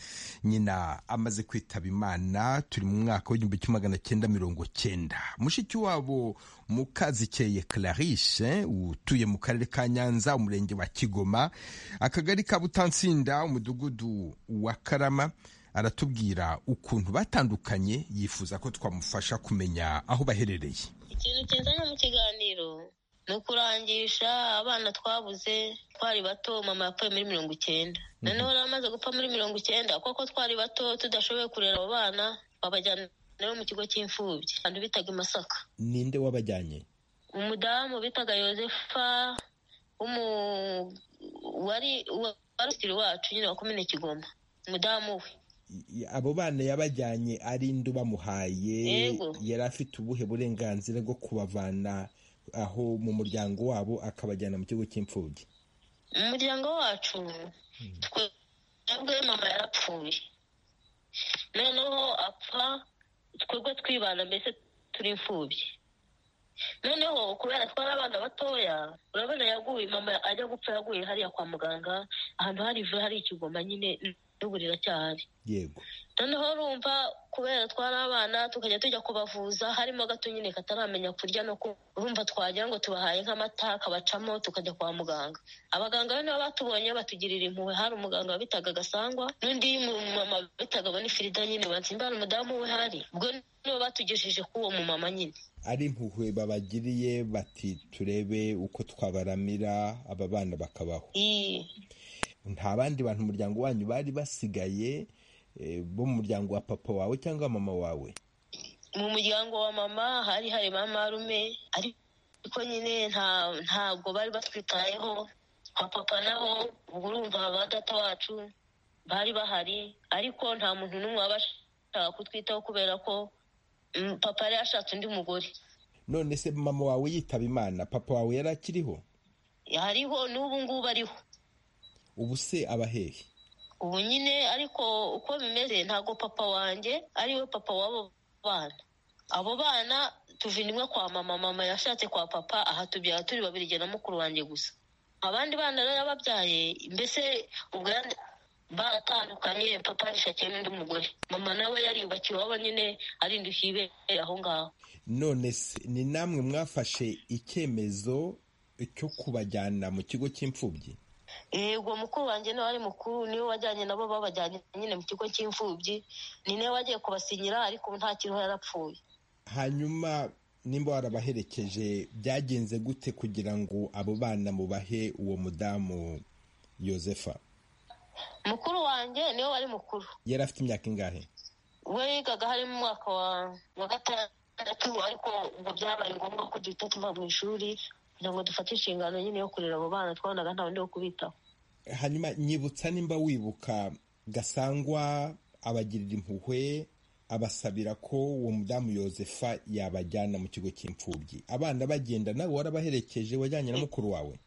nyina amaze kwitaba imana turi mu mwaka w'igihumbi kimwe magana cyenda mirongo cyenda mushiki wabo mukazikeye clarice utuye mu karere ka nyanza umurenge wa kigoma akagari ka butansinda umudugudu wa karama aratubwira ukuntu batandukanye yifuza ko twamufasha kumenya aho baherereye ikintu kizana mu kiganiro ni ukurangisha abana twabuze twari bato mama yapfuye muri mirongo icyenda noneho rero amaze gupfa muri mirongo icyenda kuko twari bato tudashoboye kurera abo bana babajyana rero mu kigo cy'imfubyi abantu bitaga i masaka ninde wabajyanye umudamu bitaga yosefa wari usitiri wacu nyine wa komine kigoma umudamu we abo bana yabajyanye ari indi bamuhaye Yego. yari afite ubuhe burenganzira bwo kubavana aho mu muryango wabo akabajyana mu kigo cy'imfubyi umuryango wacu twebwe mama yarapfuye noneho apfa twebwe twibana mbese turi imfubyi noneho kubera twari abana batoya urabona yaguye mama ajya gupfa yaguye hariya kwa muganga ahantu hari ivu hari ikigoma nyine n'ubu riracyahari yego noneho urumva kubera twari abana tukajya tujya kubavuza harimo gato nyine kataramenya kurya no kunywa urumva twagira ngo tubahaye nk'amata akabacamo tukajya kwa muganga abaganga be nabo batubonye batugirira impuhwe hari umuganga wabitaga gasangwa n'undi mumama bitaga bonifirida nyine batsimba hari umudamu we hari ubwo nibo batugejeje k'uwo mumama nyine ari impuhwe babagiriye bati turebe uko twabaramira aba bana bakabaho iyi nta bandi bantu umuryango wanyu bari basigaye eh, bo mu muryango wa papa wawe cyangwa mama wawe mu muryango wa mama hari hari marume ariko nyine nta ntabwo bari batwitayeho kwa papa naho ubwo urumva ba data wacu bari bahari ariko nta muntu n'umwe wabashaka kutwitaho kubera ko mm, papa yari yashatse undi mugore none se mama wawe yitaba imana papa wawe yari akiriho hariho n'ubu ngubu ariho ubu se aba hehe ubu nyine ariko uko bimeze ntabwo papa wanjye ariwe papa w'abo bana abo bana tuva intumwa kwa mama mama yashatse kwa papa aha tubyara turi babiri jye na mukuru wanjye gusa abandi bana rero yababyaye mbese ubwo yari- baratandukanye papa yishakiye n'undi mugore mama nawe yariyubakiye iwabo nyine arindukiye ibere aho ngaho none se ni namwe mwafashe icyemezo cyo kubajyana mu kigo cy'imfubyi yego mukuru wanjye niwe wari mukuru niwe wajyanye nabo babajyanye nyine mu kigo cy'imfubyi ni nawe wagiye kubasinyira ariko ubu nta kiriho yarapfuye hanyuma nimba warabaherekeje byagenze gute kugira ngo abo bana mubahe uwo mudamu yosefa mukuru wanjye niwe wari mukuru yari afite imyaka ingahe we yigaga harimo umwaka wa- wa gatandatu ariko ubwo byabaye ngombwa ko duhita tuva mu ishuri kugira ngo dufate inshingano nyine yo kurera abo bana twabonaga nta wundi wo kubitaho hanyuma nyibutsa nimba wibuka gasangwa abagirira impuhwe abasabira ko uwo mudamu yosefa yabajyana mu kigo cy'imfubyi abana bagenda nawe warabaherekeje wajyanye na mukuru wawe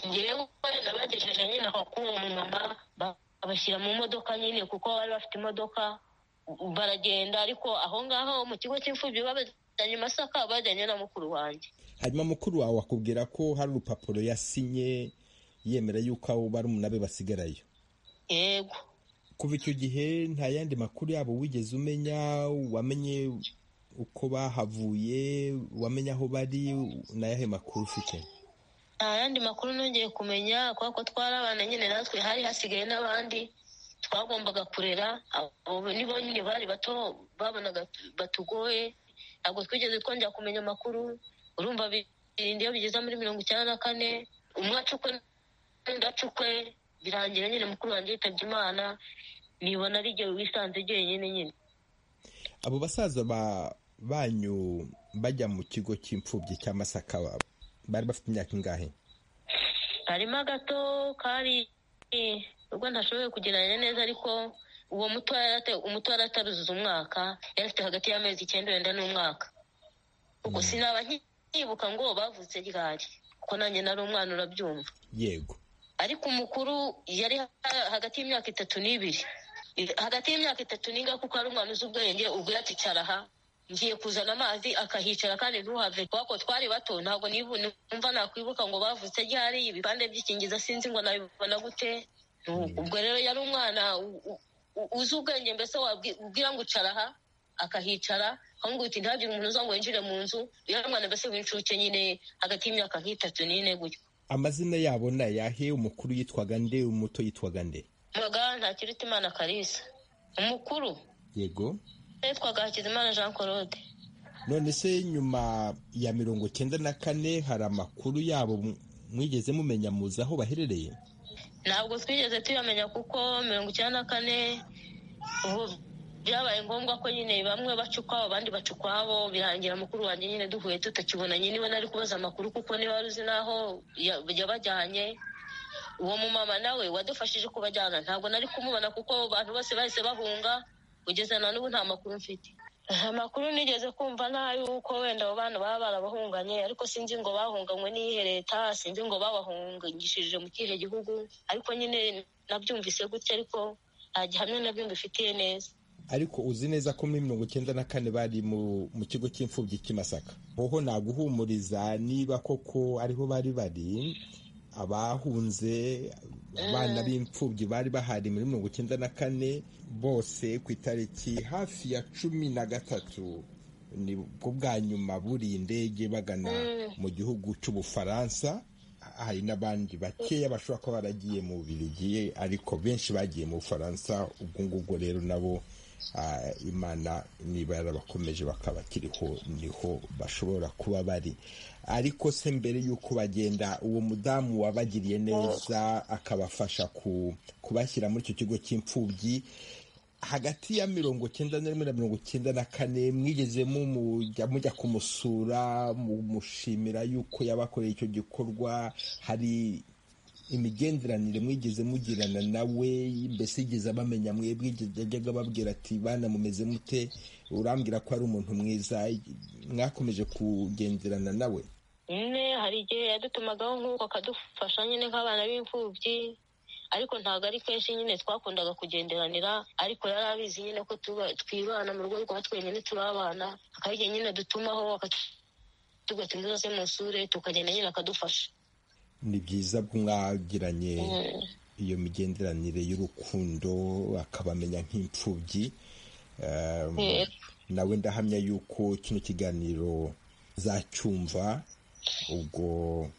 ngewe nabagejeje nyine aho k'uwo mumama ba- babashyira mu modoka nyine kuko bari bafite imodoka u- baragenda ariko aho ngaho mu kigo cy'imfubyi babajyanye i masaka bajyanye na mukuru wanjye hanyuma mukuru wawe akubwira ko hari urupapuro yasinye yemera yuko abo barumuna be basigarayo yego kuva icyo gihe nta yandi makuru yabo wigeze umenya wamenye uko bahavuye wamenye aho bari ni ayahe makuru ufite nta yandi makuru nongeye kumenya kubera ko twarabana nyine natwe hari hasigaye n'abandi twagombaga kurera abo nibo nyine bari bato babonaga batugoye ntabwo twigeze twongera kumenya amakuru urumva birinda iyo bigeze muri mirongo icyenda na kane umwe acukwe n'undi acukwe birangira nyine mukuru wanjye yitabye imana nibona ari igihe wisanze jyenyine nyine abo basaza ba banyu bajya mu kigo cy'imfubyi cya masaka babo bari bafite imyaka ingahe harimo agato kari ubwo ntashoboye kugereranya neza ariko uwo muto yari ate- umuto yari ataruzuza umwaka yari afite hagati y'amezi icyenda wenda n'umwaka ubwo sinaba nkibuka ngo bavutse ryari kuko nanjye nari umwana urabyumva yego ariko umukuru yari ha- hagati y'imyaka itatu n'ibiri I- hagati y'imyaka itatu n'inga kuko ari umwana uzi ubwenge ubwo yakicara aha ngiye kuzana amazi akahicara kandi ntuhave kubera ko twari bato ntabwo nibu- numva nakwibuka ngo bavutse ryari ibipande by'ikingiza sinzi ngo nabibona gute Nu- ubwo rero yari umwana u- u- u- uzi ubwenge mbese wabwira ngo icara aha akahicara ahubwo uti ntihagire umuntu uza ngo yinjire mu nzu yari umwana mbese w'incuke nyine hagati y'imyaka nk'itatu n'ine gutyo amazina yabo ni ayahe umukuru yitwaga nde umuto yitwaga nde Mbaga ntakiruta imana Kalisa umukuru yego yitwaga Hakizimana Jean Claude none se nyuma ya mirongo icyenda na kane hari amakuru yabo mu- mwigeze mumenya muzi aho baherereye ntabwo twigeze tuyamenya kuko mirongo icyenda na kane ubu byabaye ngombwa ko nyine bamwe baca ukwabo abandi baca ukwabo birangira mukuru wanjye nyine duhuye tutakibonanye niwe nari kubaza amakuru kuko niba wari uzi n'aho ya- yabajyanye uwo mumama nawe wadufashije kubajyana ntabwo nari kumubona kuko abantu bose bahise bahunga kugeza na n'ubu nta makuru mfite nta makuru nigeze kumva n'ay'uko wenda abo bana baba barabahunganye ariko sinzi ngo bahunganywe n'iyihe leta sinzi ngo babahungishije mu kihe gihugu ariko nyine nabyumvise gutya ariko nta gihamya nabyo mbifitiye neza ariko uzi neza ko muri mirongo icyenda na kane bari mu, mu kigo cy'imfubyi cy'i Masaka hoho naguhumuriza niba koko ariho bari bari abahunze abana b'imfubyi bari bahari muri mirongo icyenda na kane bose ku itariki hafi ya cumi na gatatu ni bwo bwa nyuma buriye indege bagana mu gihugu cy'ubufaransa hari n'abandi bakeya bashobora kuba baragiye mu birigiye ariko benshi bagiye mu bufaransa ubwo ngubwo rero nabo ah, imana niba yarabakomeje bakabakiriho niho bashobora kuba bari ariko se mbere y'uko bagenda uwo mudamu wabagiriye neza akabafasha ku- kubashyira muri icyo kigo cy'imfubyi hagati ya mirongo cyenda na rimwe na mirongo cyenda na kane mwigeze mumujya mujya kumusura mumushimira yuko yabakoreye icyo gikorwa hari imigenderanire mwigeze mugirana nawe mbese yigeze abamenya mwebwe yajyaga ababwira ati bana mumeze mute urambwira ko ari umuntu mwiza mwakomeje kugenderana nawe nyine hari igihe yadutumagaho nk'uko akadufasha nyine nk'abana b'imfubyi ariko ntabwo ari kenshi nyine twakundaga kugenderanira ariko yari abizi nyine ko twibana mu rugo rwa twenyine turabana hakaba igihe nyine dutumaho tugatuma zose mu isure tukagenda nyine akadufasha ni byiza mwagiranye iyo migenderanire y'urukundo akabamenya nk'imfubyi Um, nawe ndahamya yuko kino kiganiro zacyumva ubwo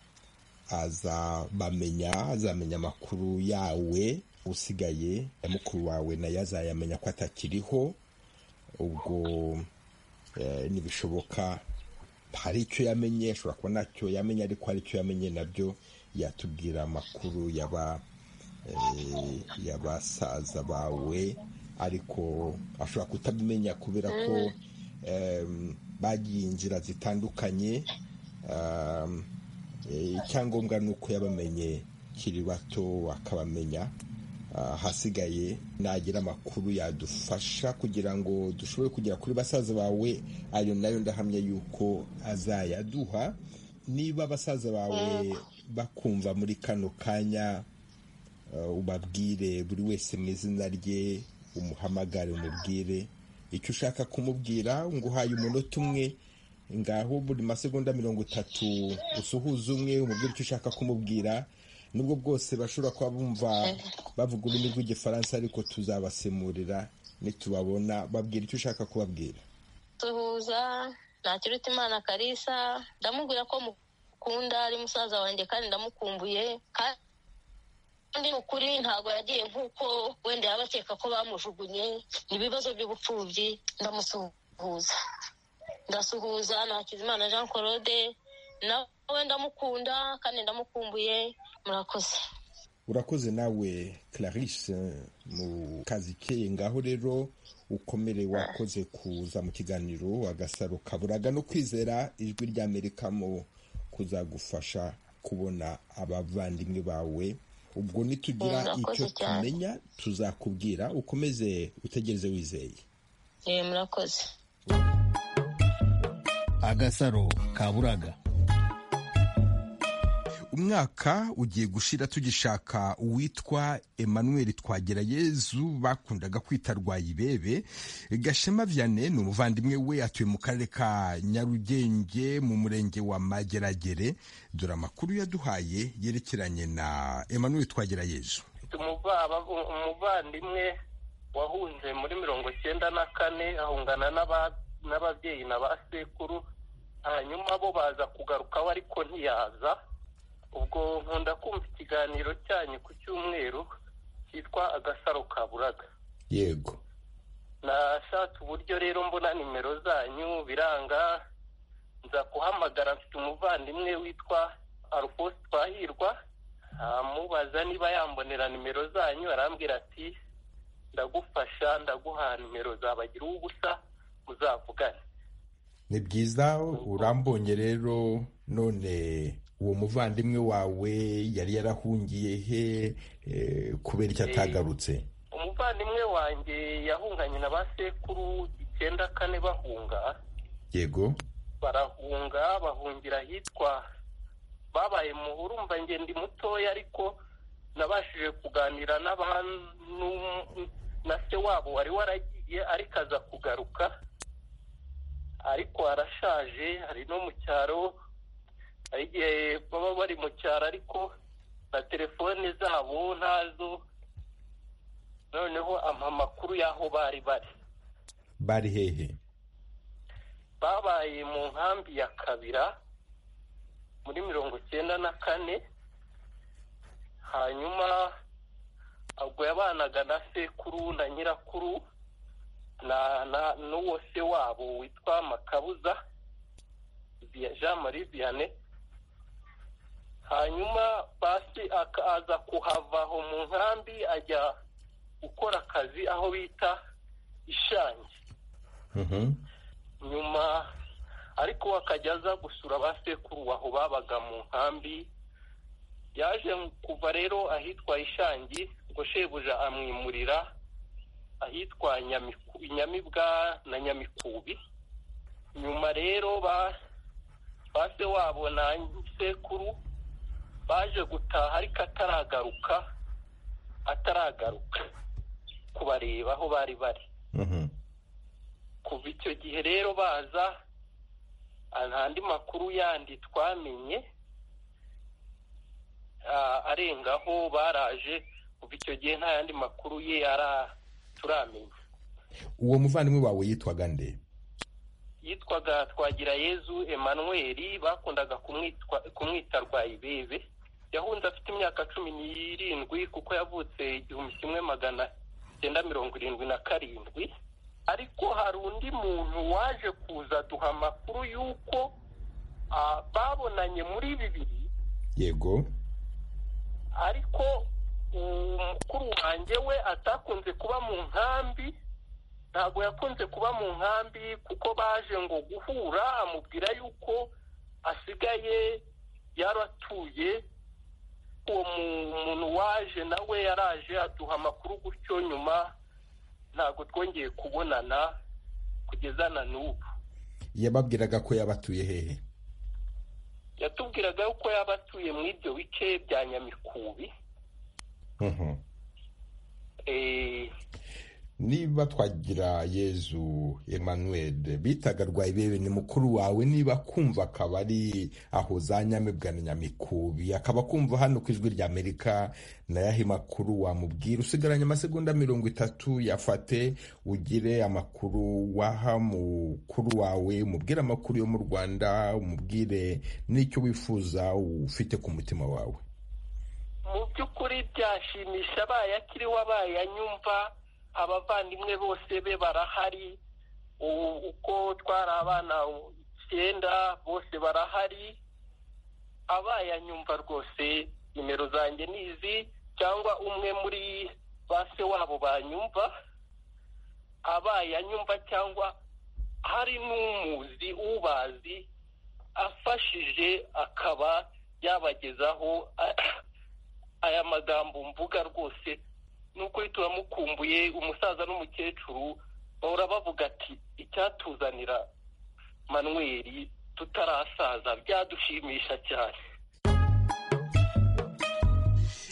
azabamenya azamenya amakuru yawe usigaye ya mukuru wawe nayo azayamenya ko atakiriho ubwo eh, nibishoboka hari icyo yamenye ashobora kuba ntacyo yamenye ariko hari icyo yamenye nabyo yatubwira amakuru yaba eh, y'abasaza bawe ariko ashobora kutabimenya kubera ko em, bagiye inzira zitandukanye um, eh, icyangombwa ni uko yabamenye kiri bato akabamenya Ah, hasigaye nagira amakuru yadufasha kugira ngo dushobore kugera kuri basaza bawe ayo nayo ndahamya yuko azayaduha niba basaza bawe bakumva muri kano kanya eh, ubabwire buri wese mu izina rye umuhamagare umubwire icyo ushaka kumubwira ngo uhaye umunota umwe ngaho buri masegonda mirongo itatu usuhuza umwe umubwire icyo ushaka kumubwira nubwo bwose bashobora kuba bumva bavuga ururimi rw'igifaransa ariko tuzabasemurira nitubabona babwira icyo ushaka kubabwira duhuza ntakiruta imana karisa ndamubwira ko mukunda ari musaza wanjye kandi ndamukumbuye kandi ni ukuri ntabwo yagiye nk'uko wenda yaba akeka ko bamujugunye ni ibibazo by'ubupfubyi ndamusuhuza ndasuhuza nakizimana jean claude nawe ndamukunda kandi ndamukumbuye murakoze urakoze nawe clarisse mu kazi keye ngaho rero ukomere wakoze kuza mu kiganiro agasaro kaburaga no kwizera ijwi ry'amerika mu kuzagufasha kubona abavandimwe bawe ubwo nitugira Murakoze icyo cyane. tumenya tuzakubwira ukomeze utegereze wizeye Eh, murakoze agasaro kaburaga umwaka ugiye gushira tugishaka uwitwa emmanuel twagerayezu bakundaga kwita rwayibebe gashema vianney ni umuvandimwe we atuye mu karere ka nyarugenge mu murenge wa mageragere dore amakuru yaduhaye yerekeranye na emmanuel twagerayezu mfite umuvaba- umuvandimwe wahunze muri mirongo icyenda na kane ahungana n'aba- n'ababyeyi na ba sekuru hanyuma bo baza kugaruka we ariko ntiyaza ubwo nkunda kumva ikiganiro cyanyu ku cyumweru cyitwa agasaro ka buraga yego nashatse uburyo rero mbona nimero zanyu biranga nza kuhamagara mfite umuvandimwe witwa alphonse twahirwa amubaza niba yambonera nimero zanyu arambwira ati ndagufasha ndaguha nimero zabagira ubusa muzavugane ni byiza urambonye rero none uwo muvandimwe wawe yari yarahungiye he eh, kubera icyo atagarutse umuvandimwe wanjye yahunganye na ba sekuru icyenda kane bahunga yego barahunga bahungira ahitwa babaye muhuru mva njye ndi mutoya ariko nabashije kuganira n'abantu na se wabo wari waragiye ariko aza kugaruka ariko arashaje hari no mu cyaro hari igihe baba bari mu cyaro ariko na telefone zabo ntazo noneho ampa amakuru y'aho bari bari bari hehe babaye mu nkambi ya kabira muri mirongo icyenda na kane hanyuma ubwo yabanaga na sekuru na nyirakuru na na n'uwo se wabo witwa makabuza Via- jean marie vianney hanyuma basi akaza kuhava aho mu nkambi ajya gukora akazi aho bita ishangi Mhm. nyuma ariko akajya aza gusura ba sekuru aho babaga mu nkambi yaje kuva rero ahitwa ishangi ngo shebuja amwimurira ahitwa inyamibwa na nyamikubi nyuma rero ba se wabo na sekuru baje gutaha ariko ataragaruka ataragaruka kubareba aho bari bari kuva icyo gihe rero baza andi makuru yandi twamenye arengaho baraje kuva icyo gihe nta yandi makuru ye turamenya uwo muvandimwe wawe yitwaga nde yitwaga twagira yezu Emmanuel bakundaga kumwita Rwayibebe yahunze afite imyaka cumi n'irindwi kuko yavutse igihumbi kimwe magana cyenda mirongo irindwi na karindwi ariko hari undi muntu waje kuza duha amakuru y'uko babonanye muri bibiri yego ariko umukuru wanjye we atakunze kuba mu nkambi ntabwo yakunze kuba mu nkambi kuko baje ngo guhura amubwira yuko asigaye yaratuye uwo muntu waje nawe yaraje aduha amakuru gutyo nyuma ntabwo twongeye kubonana kugeza na n'ubu yababwiraga ko yabatuye hehe yatubwiraga yuko yabatuye muri ibyo bice bya nyamikubi niba twagira yezu Emmanuel bitaga Rwayibebe ni mukuru wawe niba kumva akaba ari aho za nyamibwa na nyamikubi akaba kumva hano ku ijwi ry'amerika nayahe makuru wamubwira usigaranye amasegonda mirongo itatu yafate ugire amakuru waha mukuru wawe umubwire amakuru yo mu rwanda umubwire n'icyo wifuza ufite ku mutima wawe mu by'ukuri byashimisha abaye akiriho abaye anyumva abavandimwe bose be barahari uko twari abana icyenda bose barahari abaye anyumva rwose nimero zanjye ni izi cyangwa umwe muri ba se wabo banyumva abaye anyumva cyangwa hari n'umuzi ubazi afashije akaba yabagezaho aya magambo mvuga rwose ni ukuri turamukumbuye umusaza n'umukecuru bahora bavuga ati icyatuzanira manweri tutarasaza byadushimisha cyane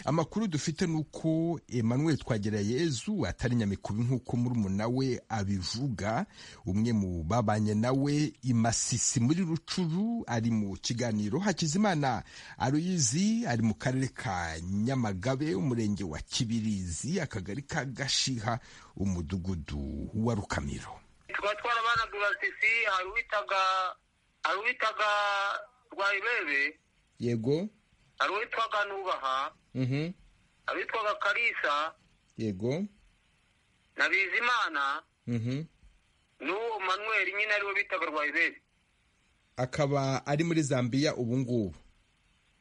amakuru dufite ni uko Emmanuel Twagirayezu atari nyamikubi nk'uko murumuna we abivuga umwe mu babanye nawe imasisi muri rucuru ari mu kiganiro hakizimana aruyizi ari mu karere ka nyamagabe umurenge wa kibirizi akagari ka gashiha umudugudu wa rukamiro tuba twarabanaga imasisi hari uwitaga hari uwitaga rwayibebe yego hari uwitwaga nubaha hari uwitwaga karisa yego na bizimana n'uwo manweri nyine ariwe bitaga rwayiberi akaba ari muri zambiya ubu ngubu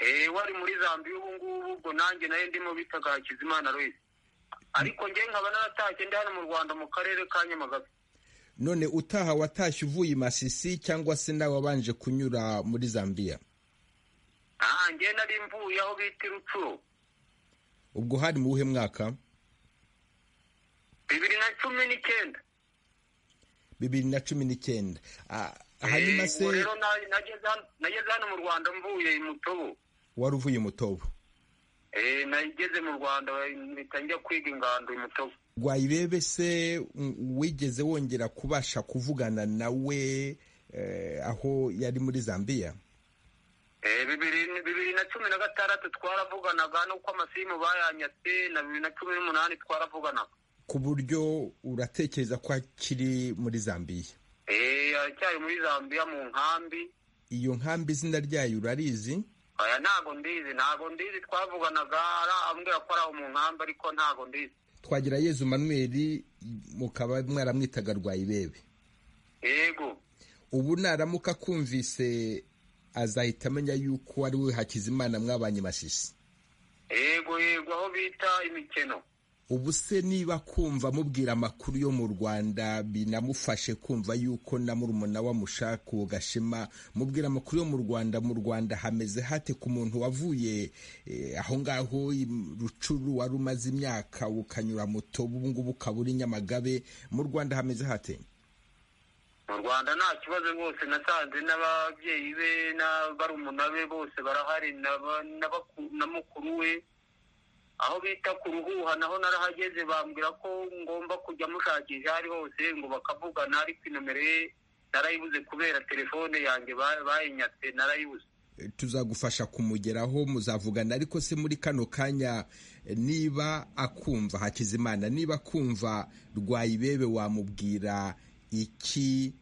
eee ari muri zambiya ubu ngubu ubwo nanjye nayo ndimo bitaga hakizimana rwese ariko njye nkaba naratashye ndi hano mu rwanda mu karere ka nyamagabe none utaha watashye uvuye i masisi cyangwa se nawe wabanje kunyura muri zambiya aha njye nari mvuye aho bita irucuro ubwo hari mu wuhe mwaka bibiri na cumi n'icyenda bibiri na cumi n'icyenda hanyuma se rero nageze hano mu rwanda mvuye mutobo wari uvuye mutobo nageze mu rwanda mpita njya kwiga ingando mutobo rwayibebe se wigeze wongera kubasha kuvugana nawe aho yari muri zambiya bibiri na cumi na gatandatu twaravuganaga n'uko amasimu bayanyatse na bibiri na cumi n'umunani twaravuganaga ku buryo uratekereza ko akiri muri zambiya aracyari muri zambiya mu nkambi iyo nkambi izina ryayo urarizi aya ntago ndizi ntago ndizi twavuganaga arambwira ko ari aho mu nkambi ariko ntago ndizi twagira yezu manweri mukaba mwaramwitaga rwayibebe yego ubu naramuka akumvise azahita amenya yuko ari we hakizimana mwabanye masisi yego yego aho bita imikino ubu se niba kumva mubwira amakuru yo mu rwanda binamufashe kumva yuko na murumuna wamushaka uwo gashema mubwira amakuru yo mu rwanda mu rwanda hameze hate ku muntu wavuye aho ngaho rucuru wari umaze imyaka ukanyura moto ubu ngubu ukaba uri nyamagabe mu rwanda hameze hate mu rwanda nta kibazo rwose nasanze n'ababyeyi be n'abarumuna be bose barahari na mukuru we aho bita ku ruhuha naho narahageze bambwira ko ngomba kujya mushakisha aho ari hose ngo bakavugana ariko inomero ye narayibuze kubera telefone yanjye bayinyatse narayibuze tuzagufasha kumugeraho muzavugana ariko se muri kano kanya niba akumva hakizimana niba akumva rwayibebe wamubwira iki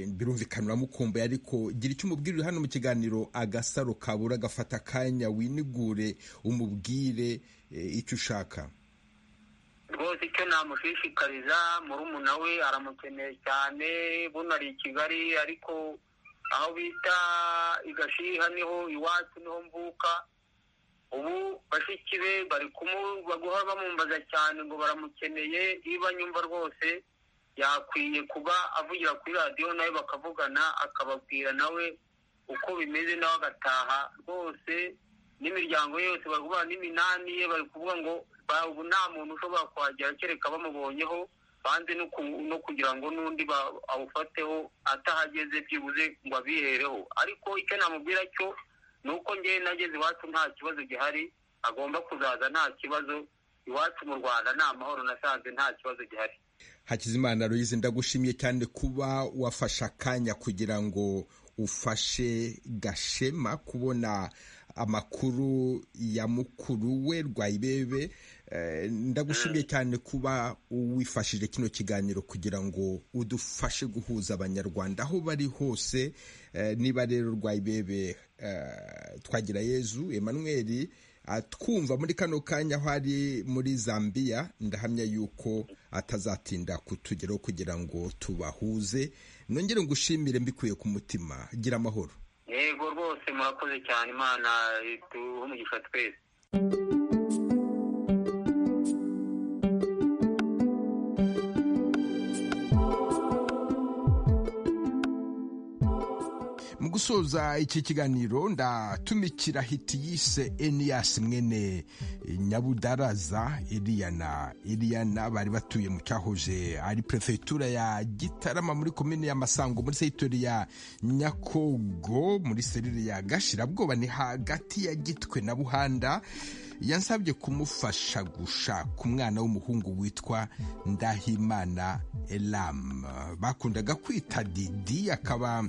birumvikana uramukumbuye ariko gira icyo umubwirire hano mu kiganiro agasaro kabura gafata akanya winigure umubwire icyo ushaka rwose icyo namushishikariza murumuna we aramukeneye cyane buno ari i kigali ariko aho bita igashiha niho iwacu niho mvuka ubu bashiki be bari baguha bamumbaza cyane ngo baramukeneye niba nyumva rwose yakwiye kuba avugira kuri radiyo nawe bakavugana akababwira nawe uko bimeze nawe agataha rwose n'imiryango ye yose bari kuvuga n'iminani ye bari kuvuga ngo ubu nta muntu ushobora kuhagera kereka bamubonyeho banze no kugira ngo n'undi awufateho atahageze byibuze ngo abihereho ariko icyo namubwira cyo ni uko ngewe nageze iwacu nta kibazo gihari agomba kuzaza nta kibazo iwacu mu rwanda ni amahoro nasanze nta kibazo gihari hakizimana ruyizi ndagushimye cyane kuba wafashe akanya kugira ngo ufashe gashema kubona amakuru ya mukuru we rwayibebe ndagushimye cyane kuba wifashije kino kiganiro kugira ngo udufashe guhuza abanyarwanda aho bari hose niba rero rwayibebe twagira yezu emanuweli twumva muri kano kanya aho ari muri zambia ndahamya yuko atazatinda kutugeraho kugira ngo tubahuze nongere ngo ushimire mbikuye ku mutima gira amahoro yego rwose murakoze cyane imana duhe umugisha twese mu gusoza iki kiganiro ndatumikira hiti yise eniyasi mwene nyabudaraza iriyana iriyana bari batuye mu cyahoze ari perefegitura ya gitarama muri komini ya masango muri segitori ya nyakogo muri serire ya gashirabwoba ni hagati ya gitwe na buhanda yansabye kumufasha gushaka umwana w'umuhungu witwa ndahimana elamu bakundaga kwita didi akaba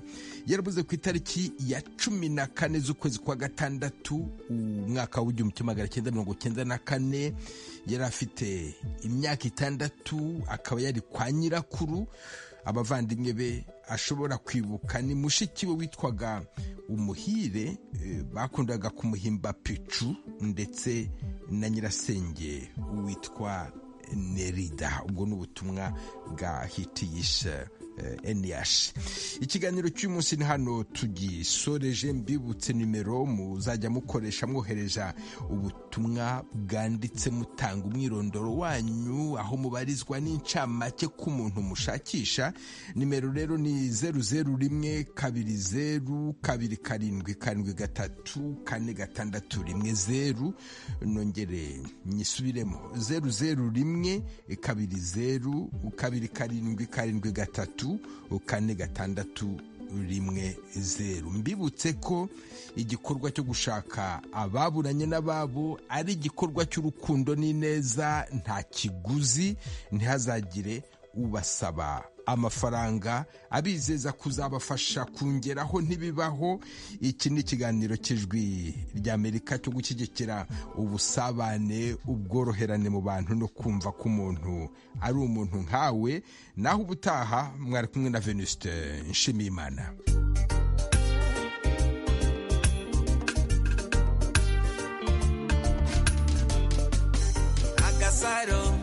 yarabuze ku itariki ya cumi na kane z'ukwezi kwa gatandatu umwaka w'igihumbi kimwe magana cyenda mirongo cyenda na kane yari afite imyaka itandatu akaba yari kwa nyirakuru abavandimwe be ashobora kwibuka ni mushiki we witwaga umuhire bakundaga kumuhimba picu ndetse na nyirasenge witwa nerida ubwo ni ubutumwa bwa hitiyisha eniyashi ikiganiro cy'umunsi ni hano tugisoreje mbibutse nimero muzajya mukoresha mwohereza ubutumwa bwanditse mutanga umwirondoro wanyu aho mubarizwa n'incamake k'umuntu mushakisha nimero rero ni zeru zeru rimwe kabiri zeru kabiri karindwi karindwi gatatu kane gatandatu rimwe zeru nongere nyisubiremo zeru zeru rimwe kabiri zeru kabiri karindwi karindwi gatatu kane gatandatu rimwe zeru mbibutse ko igikorwa cyo gushaka ababuranye n'ababo ari igikorwa cy'urukundo n'ineza nta kiguzi ntihazagire ubasaba amafaranga abizeza kuzabafasha kongeraho ntibibaho iki ni ikiganiro cy'ijwi ry'amerika cyo gushyigikira ubusabane ubworoherane mu bantu no kumva ko umuntu ari umuntu nkawe naho ubutaha mwari kumwe na venuste nshimiyimana agasaro